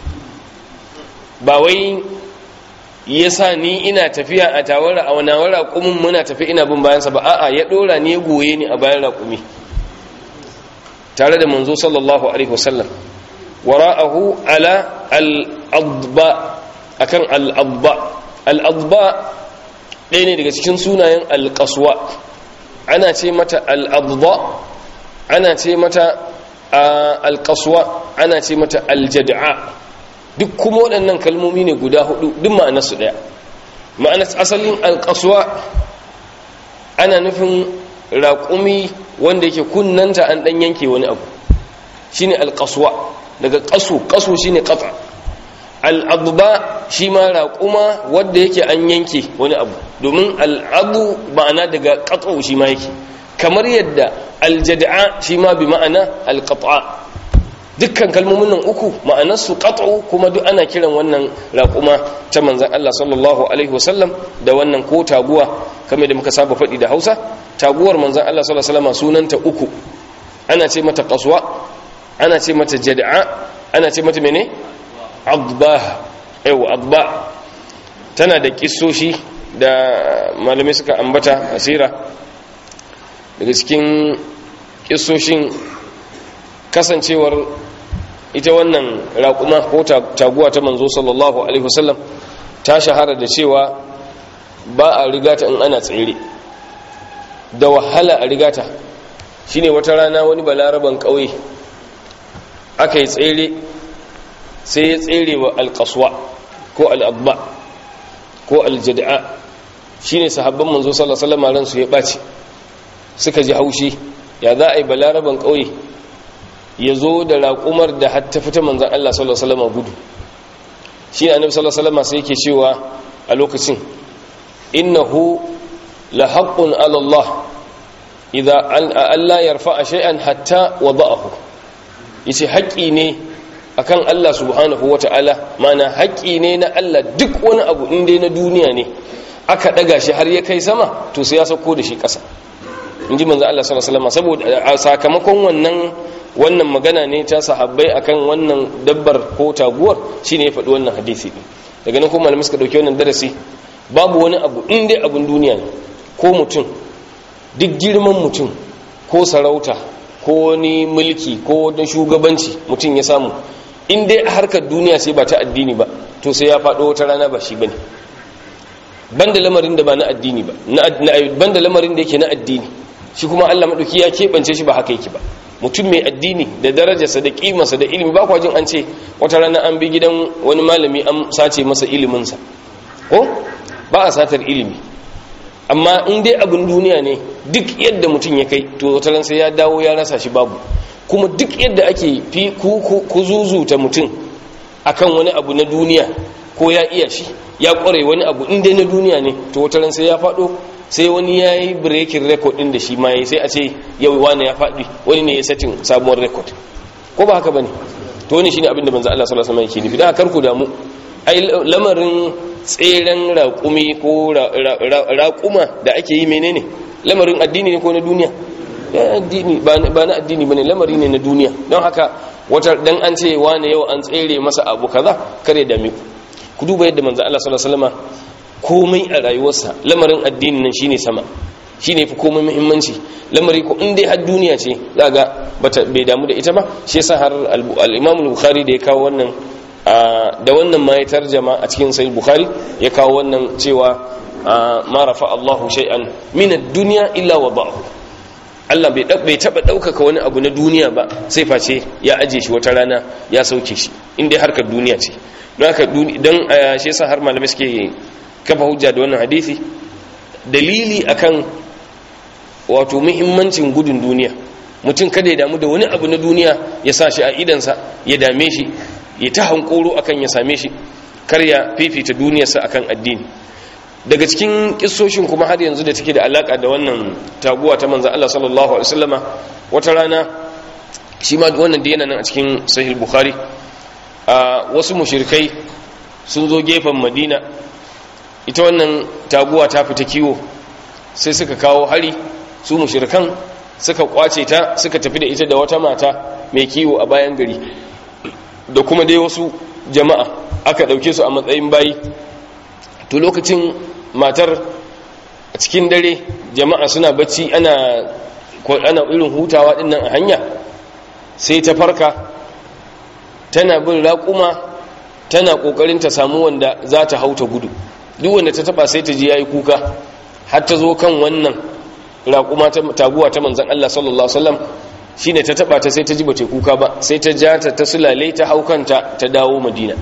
ba wai ya sa ni ina tafiya a tawara a wani raƙumin muna tafi ina bin bayansa ba a'a ya ɗora ni ya goye ni a bayan raƙumi tare da manzo sallallahu alaihi wasallam wara'ahu ala al-adba akan al-adba al-adba ɗaya ne daga cikin sunayen al-qaswa ana ce mata al'adda ana ce mata alƙaswa ana ce mata aljada'a duk kuma waɗannan kalmomi ne guda hudu duk ma'anarsu ɗaya ma'anar asalin alƙaswa ana nufin raƙumi wanda yake kunnanta an ɗan yanke wani abu shi ne alƙaswa daga ƙasu ƙasu shi ne ƙafa al'adba shi ma raƙuma wadda yake an yanke wani abu domin al'adu ma'ana daga ƙatsau shi ma yake kamar yadda aljada'a shi ma bi ma'ana alƙat'a dukkan kalmomin nan uku ma'anarsu ƙatsau kuma duk ana kiran wannan raƙuma ta manzan Allah sallallahu alaihi wasallam da wannan ko taguwa kamar da muka saba faɗi da hausa taguwar manzan Allah sallallahu alaihi wasallam sunanta uku ana ce mata ƙaswa ana ce mata jada'a ana ce mata mene adba yau adba tana da kissoshi da malamai suka ambata asira daga cikin kissoshin kasancewar ita wannan raƙuma ko taguwa ta manzo sallallahu alaihi wasallam ta shahara da cewa ba a rigata in ana tsere da wahala a rigata shine wata rana wani balaraban ƙauye aka yi tsere sai ya tsere wa alƙaswa ko al'abba ko aljada'a shine sahabban manzo sallallahu alaihi wasallam ransu ya ɓaci suka ji haushi ya za a yi balaraban ƙauye ya zo da raƙumar da hatta fita manzan Allah sallallahu alaihi wasallam gudu shi annabi sallallahu alaihi wasallam sai yake cewa a lokacin innahu la haqqun ala Allah idza alla yarfa'a shay'an hatta wada'ahu yace haƙƙi ne akan Allah subhanahu wata'ala mana haƙƙi ne na Allah duk wani abu inda na duniya ne aka daga shi har ya kai sama to sai ya sauko da shi ƙasa inji manzo Allah sallallahu alaihi wasallam saboda sakamakon wannan wannan magana ne ta sahabbai akan wannan dabbar ko taguwar shine ya faɗi wannan hadisi din daga nan kuma malamai suka dauki wannan darasi babu wani abu in dai abun duniya ne ko mutum duk girman mutum ko sarauta ko wani mulki ko wani shugabanci mutum ya samu in dai a harkar duniya sai ba ta addini ba to sai ya faɗo wata rana ba shi bane banda lamarin da ba na addini ba banda lamarin da yake na addini shi kuma Allah madauki ya keɓance shi ba haka yake ba mutum mai addini da darajarsa da kimarsa da ilimi ba kwa jin an ce wata rana an bi gidan wani malami an sace masa iliminsa ko ba a satar ilimi amma in dai abin duniya ne duk yadda mutum ya kai to wata ran sai ya dawo ya rasa shi babu kuma duk yadda ake fi ku zuzuta mutum akan wani abu na duniya ko ya iya shi ya kware wani abu in dai na duniya ne to wata ran sai ya faɗo sai wani ya yi breaking record ɗin da shi ma ya sai a ce yau wani ya faɗi wani ne ya satin sabuwar record ko ba haka ba ne to wani shi ne abinda manzo Allah sallallahu alaihi wasallam yake nufi da kar ku damu ai lamarin tseren raƙumi ko raƙuma da ake yi menene lamarin addini ne ko na duniya addini ba na addini bane lamari ne na duniya don haka wata dan an ce wani yau an tsere masa abu kaza kare da ku ku duba yadda manzo Allah sallallahu alaihi wasallam komai a rayuwarsa lamarin addinin nan shine sama shine fi komai muhimmanci lamari ko in dai har duniya ce zaga bata bai damu da ita ba shi yasa har al-Imam al-Bukhari da ya kawo wannan da wannan ma ya tarjama a cikin sahih Bukhari ya kawo wannan cewa ma rafa Allahu shay'an min ad-dunya illa wada'ahu Allah bai bai taba daukaka wani abu na duniya ba sai face ya aje shi wata rana ya sauke shi in dai harkar duniya ce don haka dan shi yasa har malamai suke kafa hujja da wannan hadisi dalili akan wato muhimmancin gudun duniya mutum kada ya damu da wani abu na duniya ya sa shi a idansa ya dame shi ya ta hankoro akan ya same shi kar ya fifita duniyarsa akan addini daga cikin kissoshin kuma har yanzu da take da alaka da wannan taguwa ta manzon Allah sallallahu alaihi wasallama wata rana shi ma wannan da yana nan a cikin sahih bukhari a wasu mushrikai sun zo gefen madina ita wannan taguwa ta fita kiwo sai suka kawo hari su mushrikan suka kwace ta suka tafi da ita da wata mata mai kiwo a bayan gari da kuma dai wasu jama'a aka dauke su a matsayin bayi to lokacin matar a cikin dare jama'a suna bacci ana ana irin hutawa dinnan a hanya sai ta farka tana bin raƙuma tana ƙoƙarin ta samu wanda za ta hauta gudu duk wanda ta taba sai ta ji yayi kuka har ta zo kan wannan raƙuma ta taguwa ta manzon Allah sallallahu alaihi wasallam shine ta taba ta sai ta ji bace kuka ba sai ta ja ta ta sulale ta haukanta ta dawo Madina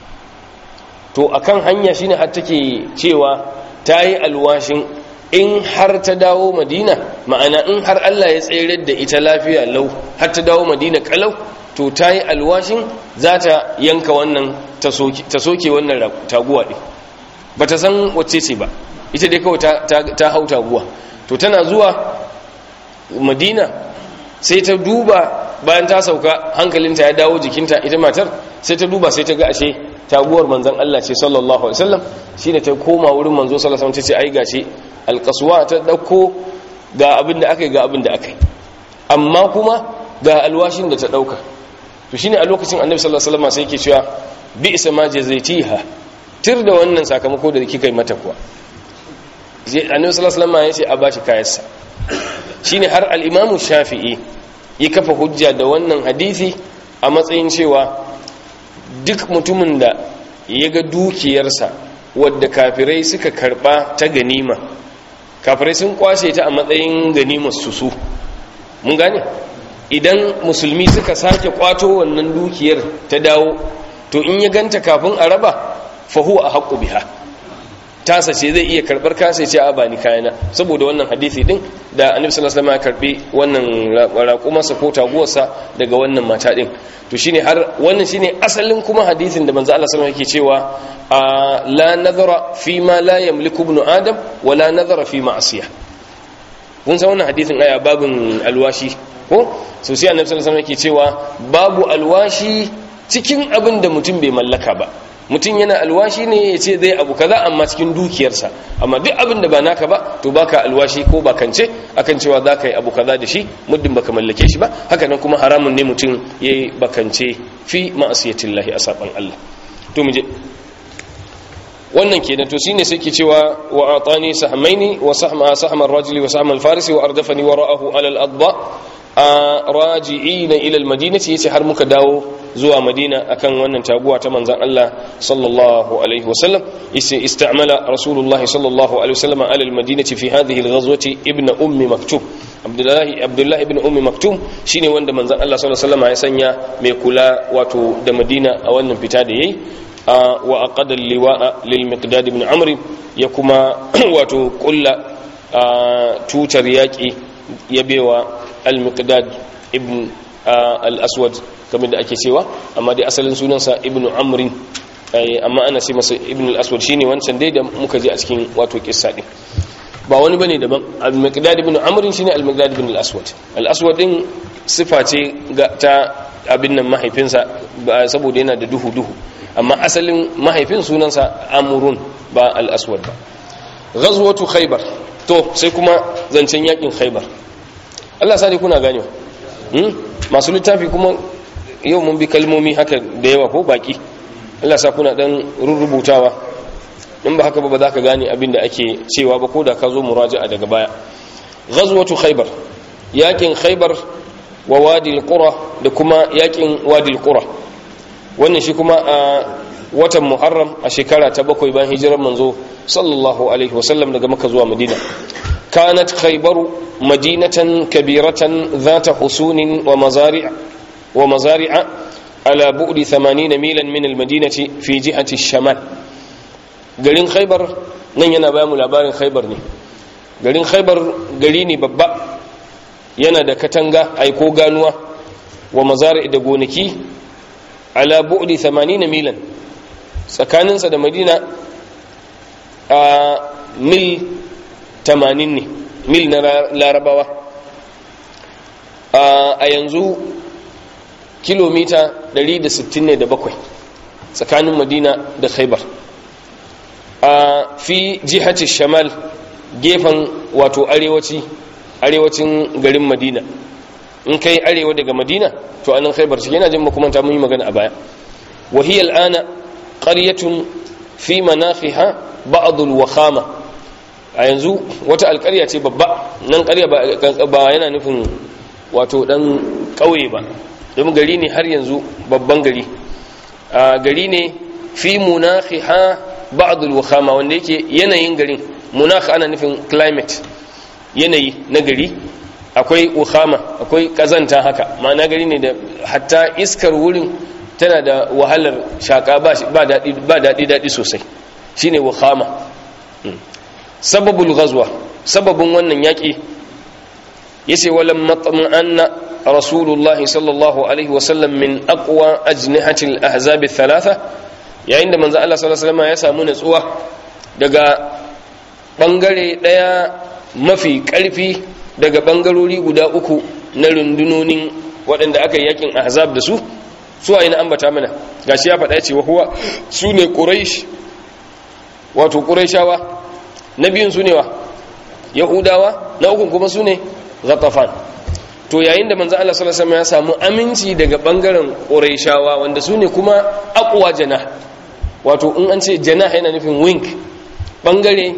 to akan hanya shine har take cewa tayi alwashin in har ta dawo Madina ma'ana in har Allah ya tsere da ita lafiya lau har ta dawo Madina kalau to tayi alwashin za ta yanka wannan ta soke wannan taguwa din ba ta san wacce ce ba ita dai kawai ta hau taguwa to tana zuwa madina sai ta duba bayan ta sauka hankalinta ya dawo jikinta ita matar sai ta duba sai ta ga ashe taguwar manzon Allah ce sallallahu alaihi wasallam shine ta koma wurin manzo sallallahu alaihi wasallam ta ce ai gashi alqaswa ta dauko ga abin da akai ga abin da akai amma kuma ga alwashin da ta dauka to shine a lokacin annabi sallallahu alaihi wasallam sai yake cewa bi isa ma jazaitiha tir da wannan sakamako da kika yi mata kuwa annabi sallallahu alaihi wasallam ya ce a bashi kayansa shine har al-imamu shafi'i ya kafa hujja da wannan hadisi a matsayin cewa duk mutumin da ya ga dukiyarsa wadda kafirai suka karba ta ganima kafirai sun kwashe ta a matsayin ganimar su su mun gane idan musulmi suka sake kwato wannan dukiyar ta dawo to in ya ganta kafin a raba fahu a haƙƙu biha tasa ce zai iya karɓar kasa ce a bani kayana saboda wannan hadisi din da annabi sallallahu alaihi wasallam ya karbi wannan raƙumarsa ko taguwarsa daga wannan mata din to shine har wannan shine asalin kuma hadisin da manzo Allah sallallahu alaihi wasallam yake cewa la nazara fi ma la yamliku ibn adam wa la nazara fi ma'siyah kun san wannan hadisin aya babin alwashi ko so sai annabi sallallahu alaihi wasallam yake cewa babu alwashi cikin abin da mutum bai mallaka ba mutum yana alwashi ne ya ce zai abu kaza amma cikin dukiyarsa amma duk abin da ba naka ba to baka alwashi ko bakance akan cewa za ka yi abu kaza da shi muddin baka mallake shi ba haka nan kuma haramun ne mutum ya yi bakance fi ma'asiyatin lahi a saɓan Allah to mu je wannan kenan to shine sai ke cewa wa atani sahmaini wa sahma sahma ar-rajuli wa sahma al-farisi wa ardafani wara'ahu ala al-adba raji'ina ila al-madinati yace har muka dawo zuwa madina akan wannan taguwa ta manzan Allah sallallahu alaihi wasallam istamala rasulullahi sallallahu alaihi wasallam ala almadinati fi hadhihi alghazwati ibn ummi maktum abdullahi abdullahi ibn ummi maktum shine wanda manzan Allah sallallahu alaihi wasallam ya sanya mai kula wato da madina a wannan fita da yayi wa aqada liwa'a lil miqdad ibn amr ya kuma wato kulla tutar yaki ya bewa al miqdad ibn al-aswad kamar da ake cewa amma dai asalin sunansa ibnu amrin amma ana ce masa ibnu al-aswad shine wancan dai da muka je a cikin wato kissa din ba wani bane daban al-miqdad ibn amrin shine al-miqdad ibn al-aswad al-aswad din sifa ce ta abin nan mahaifinsa saboda yana da duhu duhu amma asalin mahaifin sunansa amrun ba al-aswad ba ghazwatu khaybar to sai kuma zancen yakin khaybar Allah sani kuna ganewa masu littafi kuma yau mun bi kalmomi haka da yawa ko baki Allah sa kuna dan rurrubutawa in ba haka ba ba za ka gane abin da ake cewa ba ko da ka zo muraja'a daga baya ghazwatu khaybar yakin khaybar wa wadi al-qura da kuma yakin wadi al-qura wannan shi kuma a watan muharram a shekara ta bakwai bayan hijirar manzo sallallahu alaihi wasallam daga makka zuwa madina kanat khaybaru madinatan kabiratan dhata husunin wa mazari' ومزارع على بعد ثمانين ميلا من المدينة في جهة الشمال garin khaibar nan yana ba mu labarin khaibar ne garin khaibar gari ne babba yana da katanga aiko ganuwa wa mazari da gonaki ala bu'di 80 milan tsakaninsa da madina a mil 80 ne mil na larabawa a yanzu kilomita 160 ne da bakwai tsakanin madina da khaibar a fi jihati shamal gefen wato arewaci arewacin garin madina in kai arewa daga madina to anan khaibar shi yana jin makamanta mun yi magana a baya wahiyar ana ƙaryatun fi manafiha ba'adul wakhama a yanzu wata alƙarya ce babba nan ƙarya ba yana nufin wato ɗan ƙauye ba domin gari ne har yanzu babban gari gari ne fi munafiha ba'dul wakhama wanda yake yanayin garin munakh ana nufin climate yanayi na gari akwai wakhama akwai kazanta haka ma'ana gari ne da hatta iskar wurin tana da wahalar shaka ba daɗi ba daɗi daɗi sosai shine wakhama sababul ghazwa sababin wannan yaki yace walam matma'anna rasulullahi sallallahu alaihi wasallam min aqwa ajnihatil ahzab thalatha yayin da manzo Allah sallallahu alaihi wasallam ya samu natsuwa daga bangare daya mafi karfi daga bangarori guda uku na rundunonin waɗanda aka yi yakin ahzab da su su a ina ambata mana gashi ya faɗa cewa huwa su ne quraish wato quraishawa na biyun su ne wa yahudawa na ukun kuma su ne ghatafan to yayin da manzo Allah sallallahu alaihi wasallam ya samu aminci daga bangaren quraishawa wanda su ne kuma aqwa jana wato in an ce jana yana nufin wing bangare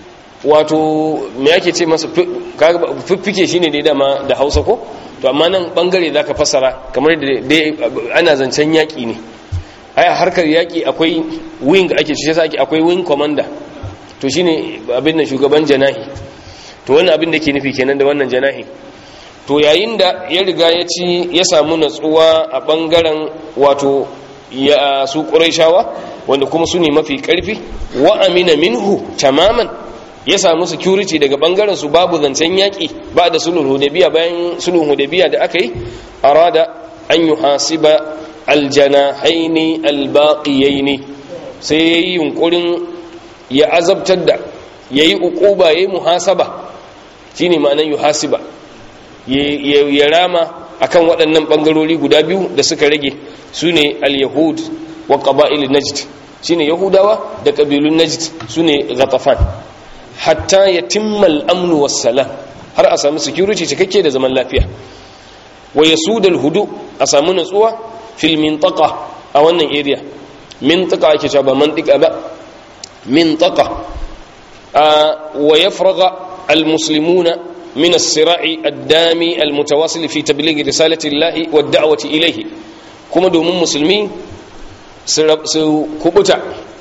wato me yake ce masa fiffike shine dai dama da Hausa ko to amma nan bangare zaka fassara kamar da dai ana zancen yaki ne ai harkar yaki akwai wing ake ce sai akwai wing commander to shine abin da shugaban janahi to wannan abin da ke nufi kenan da wannan janahi to yayin da ya riga ya ci ya samu natsuwa a bangaren wato ya su quraishawa wanda kuma su ne mafi karfi wa amina minhu tamaman ya samu security daga bangaren su babu zancen yaki ba da sulhul hudaybiya bayan sulhul hudaybiya da aka yi arada an yuhasiba aljanahaini albaqiyaini sai yayi yunkurin ya azabtar da yayi uquba yayi muhasaba shine ma'anar yuhasiba ya rama akan waɗannan bangarori guda biyu da suka rage sune al-yahud wa qaba'il najd shine yahudawa da kabilun najd sune ghatafan hatta yatimma al-amn was-salam har a samu security cikakke da zaman lafiya wa yasudal hudu a samu natsuwa fil mintaqa a wannan area mintaqa ake cewa ba mantika ba mintaqa wa yafraga almuslimuna min as-sira'i ad-dami al-mutawasil fi tabligh risalati Allah wa ad-da'wati ilayhi kuma domin musulmi su kubuta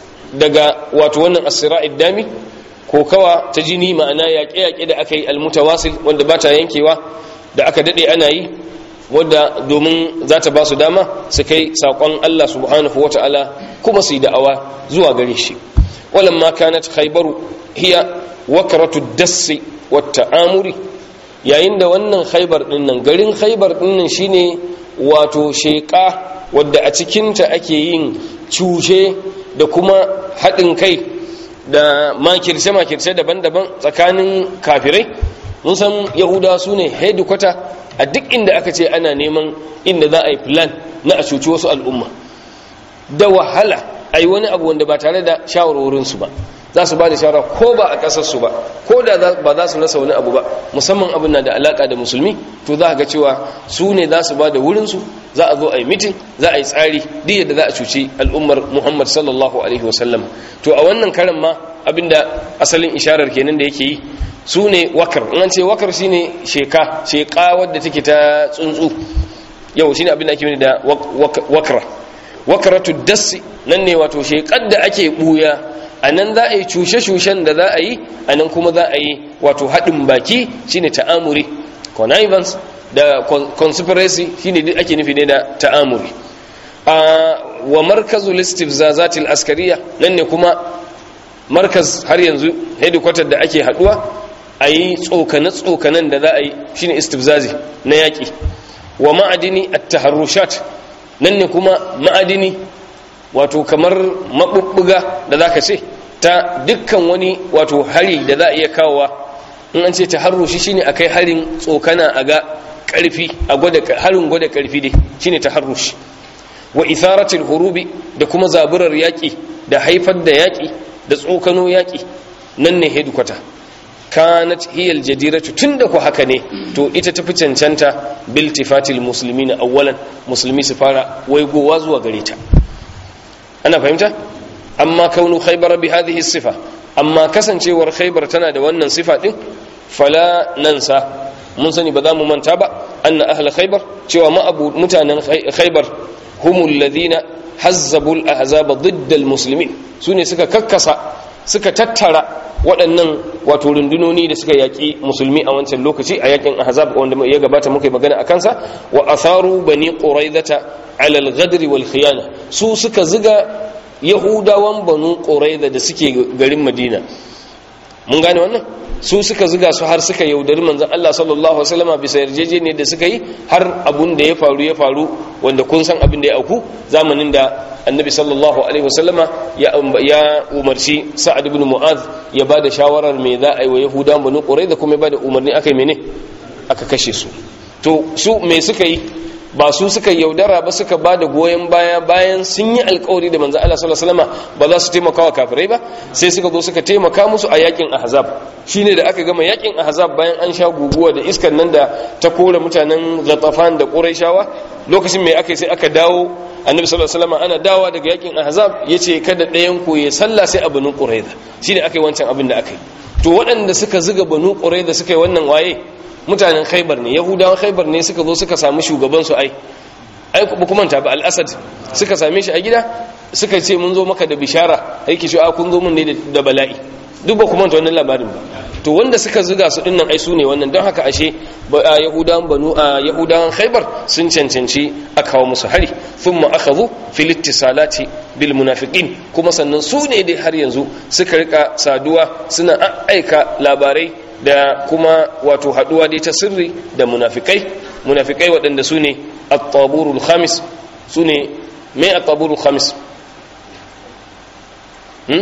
daga wato wannan as-sira'i ad-dami ko kawa ta jini ma'ana yaƙe-yaƙe da aka yi al-mutawasil wanda ba ta yankewa da aka dade ana yi wadda domin za ta ba su dama su kai saƙon Allah subhanahu wata'ala kuma su yi da'awa zuwa gare shi walamma kanat khaybaru hiya wakratu dassi wata amuri yayin da wannan khaybar din nan garin khaybar din nan shine wato sheƙa wadda a cikinta ake yin cushe da kuma haɗin kai da makirce-makirce daban-daban tsakanin kafirai mun san yahudawa su ne headquarter a duk inda aka ce ana neman inda za a yi plan na a cuci wasu al'umma da wahala a yi wani abu wanda ba tare da shawarwarinsu ba za su ba da shawara ko ba a ƙasarsu ba ko da ba za su rasa wani abu ba musamman abin na da alaƙa da musulmi to za a ga cewa su ne za su ba da wurinsu za a zo a yi mitin za a yi tsari duk yadda za a cuci al'ummar muhammad sallallahu alaihi wasallam to a wannan karan ma abinda asalin isharar kenan da yake yi su ne wakar in an ce wakar shine sheka sheka wadda take ta tsuntsu yau shine abin da ake da wakra wakratu dassi nan ne wato shekar da ake buya a nan za a yi cushe-cushen da za a yi a nan kuma za a yi wato haɗin baki shine ta'amuri connivance da conspiracy shine duk ake nufi ne da ta'amuri a wa markazul istifzazatil askariya nan ne kuma markaz har yanzu headquarter da ake haduwa a yi tsokane-tsokanen da za a yi shine istifzazi na yaƙi wa ma'adini at-taharrushat nan ne kuma ma'adini wato kamar maɓuɓɓuga da za ka ce ta dukkan wani wato hari da za a iya kawowa in an ce taharrushi shine a kai harin tsokana a ga ƙarfi a harin gwada ƙarfi dai shine taharrushi wa itharatul hurubi da kuma zaburar yaƙi da haifar da yaƙi da tsokano yaƙi nan ne hedikwata kanat hiyal jadiratu tunda ku haka ne to ita tafi cancanta bil tifatil muslimina awwalan musulmi su fara waigowa zuwa gare ta ana fahimta amma kaunu khaybar bi hadhihi sifa amma kasancewar khaybar tana da wannan sifa din fala nansa mun sani ba za mu manta ba anna ahla khaybar cewa ma abu mutanen khaybar humul ladina hazzabul ahzaba ضد المسلمين sune suka kakkasa suka tattara waɗannan wato rundunoni da suka yaƙi musulmi a wancan lokaci a yaƙin ahzab wanda ya gabata muka magana a kansa wa atharu bani quraidata ala al-ghadr wal khiyana su suka ziga yahudawan banu quraida da suke garin madina mun gane wannan su suka ziga su har suka yaudari manzon Allah sallallahu alaihi wasallam bisa yarjejeniyar da suka yi har abun da ya faru ya faru wanda kun san abin da ya auku zamanin da annabi sallallahu alaihi wasallama ya ya umarci sa'ad ibn mu'adh ya bada shawarar me za a yi wa yahudawan banu qurayza kuma ya bada umarni akai mene aka kashe su to su me suka yi ba su suka yaudara ba suka ba da goyon baya bayan sun yi alkawari da manzo Allah sallallahu alaihi wasallam ba za su taimaka wa kafirai ba sai suka zo suka taimaka musu a yakin ahzab shine da aka gama yakin ahzab bayan an sha guguwa da iskan nan da ta kore mutanen ghatafan da quraishawa lokacin mai aka sai aka dawo annabi sallallahu alaihi wasallam ana dawa daga yakin ahzab yace kada ɗayan ku ya sallah sai a banu quraiza shine aka yi wancan abin da aka yi to waɗanda suka zuga banu quraiza suka yi wannan waye mutanen khaibar ne yahudawan khaibar ne suka zo suka samu shugabansu ai ai ba kuma ta ba al-asad suka same shi a gida suka ce mun zo maka da bishara aiki shi a kun zo mun ne da bala'i duk ba kuma wannan labarin ba to wanda suka zuga su dinnan ai su ne wannan don haka ashe yahudawan banu yahudawan khaybar sun cancanci a kawo musu hari thumma akhadhu fil ittisalati bil munafiqin kuma sannan su ne dai har yanzu suka rika saduwa suna aika labarai da kuma wato haduwa dai ta sirri da munafikai munafikai waɗanda su ne at-taburul khamis su ne me at-taburul khamis hmm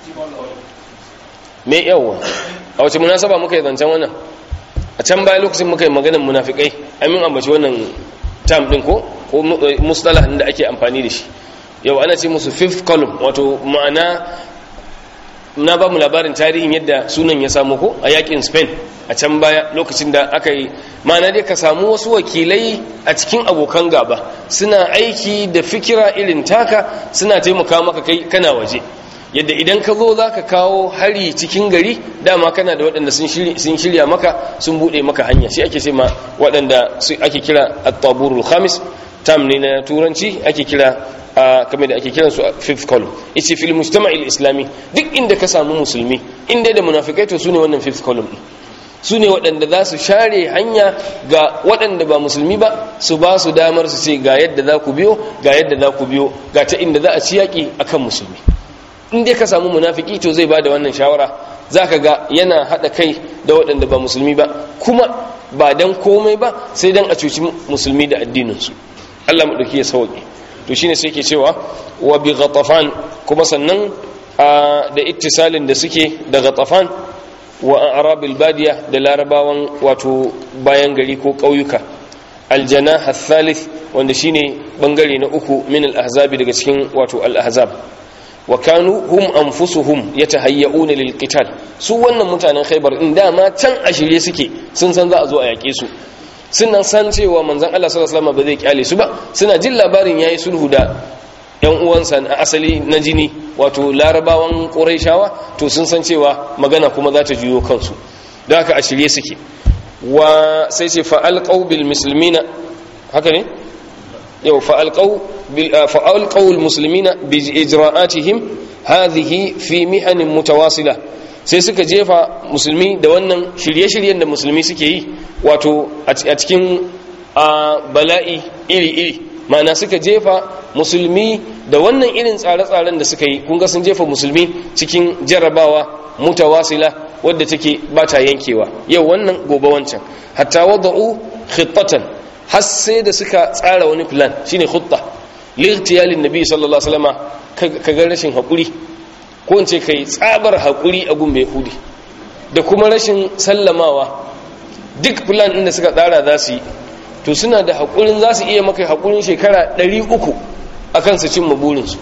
me yawa a wace munasaba muka yi zancen wannan a can baya lokacin muka yi maganin munafikai amin ambaci wannan term din ko ko mustalah da ake amfani da shi yau ana ce musu fifth column wato ma'ana na ba mu labarin tarihin yadda sunan ya samu ko a yakin spain a can baya lokacin da aka yi ma'ana dai ka samu wasu wakilai a cikin abokan gaba suna aiki da fikira irin taka suna taimaka maka kai kana waje yadda idan ka zo za ka kawo hari cikin gari dama kana da waɗanda sun shirya maka sun buɗe maka hanya shi ake ce ma waɗanda ake kira at-taburul khamis tam ne na turanci ake kira a kamar da ake kiran su fifth column ice fil mujtama'il islami duk inda ka samu musulmi inda da munafikai to sune wannan fifth column su ne waɗanda za su share hanya ga waɗanda ba musulmi ba su ba su damar su ce ga yadda za ku biyo ga yadda za ku biyo ga ta inda za a ci yaƙi akan musulmi in dai ka samu munafiki to zai ba da wannan shawara za ka ga yana haɗa kai da waɗanda ba musulmi ba kuma ba don komai ba sai don a cuci musulmi da addininsu allah maɗauki ya sauƙi to shine sai ke cewa wa bi ghatafan kuma sannan da ittisalin da suke da ghatafan wa arabil badiya da larabawan wato bayan gari ko ƙauyuka aljanah thalith wanda shine bangare na uku min al-ahzabi daga cikin wato al-ahzab wa kanu hum anfusuhum yatahayya'una lil qital su wannan mutanen Khaibar in dama can a shirye suke sun san za a zo a yake su suna san cewa manzon Allah sallallahu alaihi wasallam ba zai kyale su ba suna jin labarin yayi sulhu da yan uwansa na asali na jini wato larabawan quraishawa to sun san cewa magana kuma za ta juyo kansu don haka a shirye suke wa sai ce fa alqaw bil muslimina haka ne yau fa'alƙau musulmina bi ijra'atihim hadhihi fi mihanin mutawasila sai suka jefa musulmi da wannan shirye-shiryen da musulmi suke yi wato a cikin bala'i iri-iri ma'ana suka jefa musulmi da wannan irin tsare-tsaren da suka yi kunga sun jefa musulmi cikin jarrabawa mutawasila wadda take ba ta yankewa yau wannan gobe wancan hatta wada'u khittatan har sai da suka tsara wani plan shine khutta lirtiyalin nabi sallallahu alaihi wasallam ka ga rashin hakuri ko in ce kai tsabar hakuri a gun yahudi da kuma rashin sallamawa duk plan din da suka tsara za su yi to suna da hakurin za su iya maka hakurin shekara 300 akan su cimma burinsu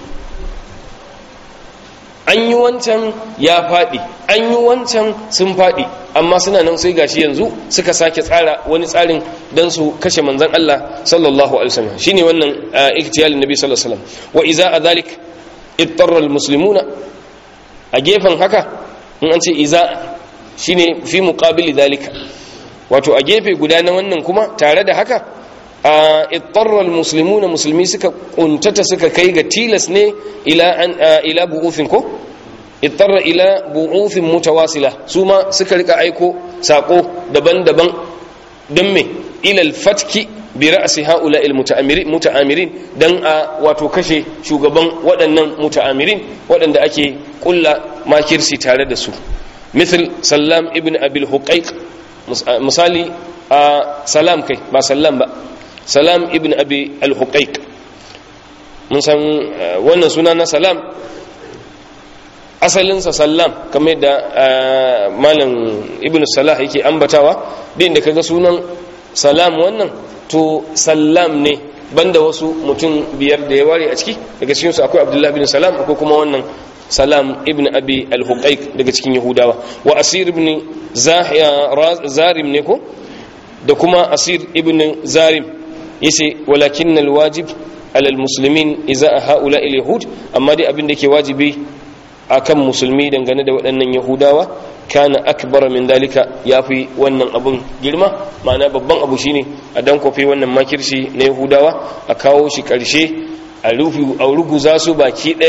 an yi wancan ya faɗi an yi wancan sun faɗi amma suna nan sai gashi yanzu suka sake tsara wani tsarin don su kashe manzan Allah sallallahu alaihi wasallam shine wannan iktiyalin nabi sallallahu alaihi wasallam wa iza adhalik ittarra almuslimuna a gefen haka in an ce iza shine fi muqabili dalika wato a gefe guda na wannan kuma tare da haka a ittarra almuslimuna musulmi suka kuntata suka kai ga tilas ne ila an ila bu'ufin ko ittarra ila bu'ufin mutawasila su ma suka rika aiko sako daban-daban don me ila alfatki bi ra'si haula almutaamirin dan a wato kashe shugaban waɗannan mutaamirin waɗanda ake kulla makirsi tare da su misal sallam ibn abil huqaiq misali a salam kai ba sallam ba salam ibn abi al-huqaiq mun san wannan suna na salam asalinsa sallam kamar da malam ibn salah yake ambatawa din da kaga sunan salam wannan to sallam ne banda wasu mutum biyar da ya ware a ciki daga cikin su akwai abdullahi bin salam akwai kuma wannan salam ibn abi al-huqaiq daga cikin yahudawa wa asir ibn zarim ne ko da kuma asir ibn zarim yace walakin alwajib ala almuslimin idza haula alyahud amma dai abin da ke wajibi akan musulmi dangane da waɗannan yahudawa kana akbar min dalika yafi wannan abun girma ma'ana babban abu shine a dan kofi wannan makirci na yahudawa a kawo shi karshe a rufi a ruguza su baki daya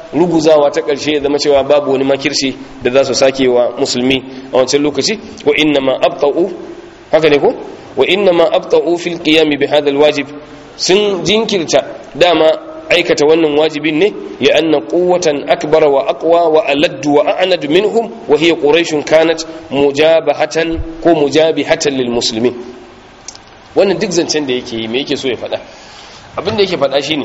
ruguzawa ta ƙarshe ya zama cewa babu wani makirci da za su sake wa musulmi a wancan lokaci wa inna ma abta'u haka ne ko wa inna ma abta'u fil qiyam bi hadha wajib sun jinkirta dama aikata wannan wajibin ne ya anna quwwatan akbara wa aqwa wa aladdu wa a'nad minhum wa hiya quraish kanat mujabahatan ko mujabihatan lil muslimin wannan duk zancen da yake yi me yake so ya faɗa abin da yake faɗa shine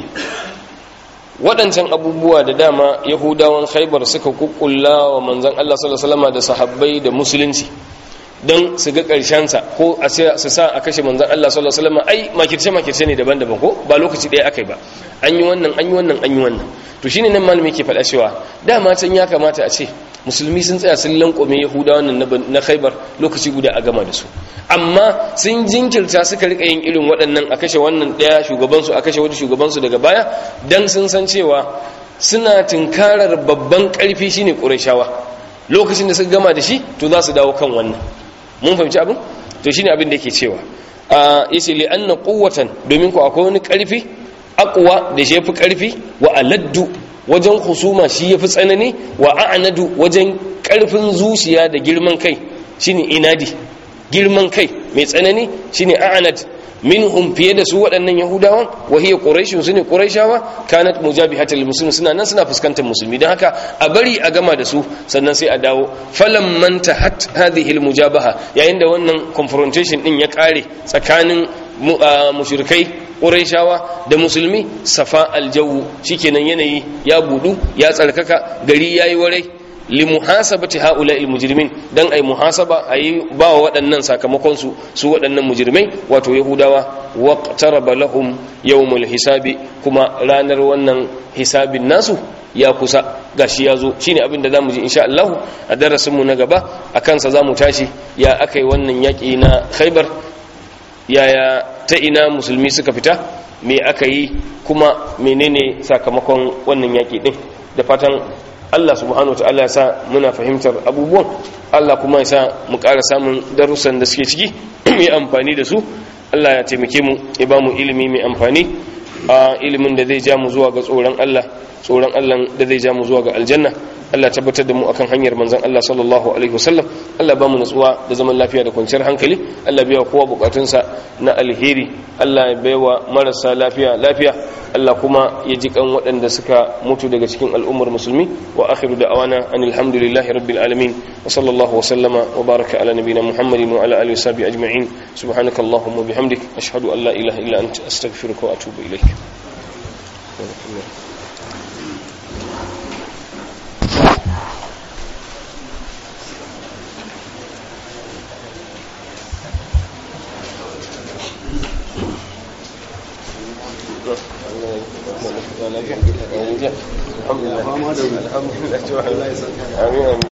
waɗancan abubuwa da dama yahudawan khaibar suka kukkulla wa manzon Allah sallallahu alaihi wasallam da sahabbai da musulunci don su ga sa ko su sa a kashe manzan Allah sallallahu Alaihi wasallam ai makirce-makirce ne daban-daban ko ba lokaci ɗaya aka yi ba an yi wannan an yi wannan an yi wannan to shine nan malami ke faɗa cewa dama can ya kamata a ce musulmi sun tsaya sun lankome yahuda wannan na khaibar lokaci guda a gama da su amma sun jinkirta suka rika yin irin waɗannan a kashe wannan ɗaya shugabansu a kashe wani shugabansu daga baya dan sun san cewa suna tunkarar babban ƙarfi shine ƙurashawa lokacin da suka gama da shi to za su dawo kan wannan mun fahimci abin to shine abin da yake cewa a yace li anna quwwatan domin ku akwai wani karfi aqwa da shi yafi karfi wa aladdu wajen husuma shi yafi tsanani wa a'nadu wajen karfin zuciya da girman kai shine inadi girman kai mai tsanani shine a'nad minhum fiye da su waɗannan yahudawan wa hiya quraishun sune quraishawa kanat mujabihatal muslimin suna nan suna fuskantar musulmi don haka a bari a gama da su sannan sai a dawo falam man tahat hadhihi al mujabaha yayin da wannan confrontation din ya kare tsakanin mushrikai quraishawa da musulmi safa al jawu shikenan yanayi ya budu ya tsarkaka gari yayi warai li muhasabati haula al mujrimin dan ai muhasaba ayi ba wa waɗannan sakamakon su su waɗannan mujrimai wato yahudawa waqtaraba lahum yawmul hisabi kuma ranar wannan hisabin nasu ya kusa gashi ya zo shine abin da zamu ji insha Allah a darasin mu na gaba akan sa zamu tashi ya akai wannan yaki na Khaibar yaya ta ina musulmi suka fita me aka yi kuma menene sakamakon wannan yaki din da fatan Allah subhanahu wa ta'ala ya sa muna fahimtar abubuwan Allah kuma ya sa mu ƙara samun darussan da suke ciki mai amfani da su Allah ya taimake mu ya ba mu ilimi mai amfani a ilimin da zai ja mu zuwa ga tsoron Allah tsoron Allah da zai ja mu zuwa ga aljanna Allah tabbatar da mu akan hanyar manzon Allah sallallahu alaihi wasallam Allah ba mu nutsuwa da zaman lafiya da kwanciyar hankali Allah biya kowa bukatunsa na alheri Allah ya baiwa marasa lafiya lafiya Allah kuma ya ji kan waɗanda suka mutu daga cikin al'ummar musulmi wa akhiru da'awana anil hamdulillahi rabbil alamin wa sallallahu wa sallama wa baraka ala nabiyyina muhammadin wa ala alihi wa sahbihi ajma'in subhanakallahumma bihamdik ashhadu an la ilaha illa anta astaghfiruka wa atubu ilaik الحمد لله الحمد لله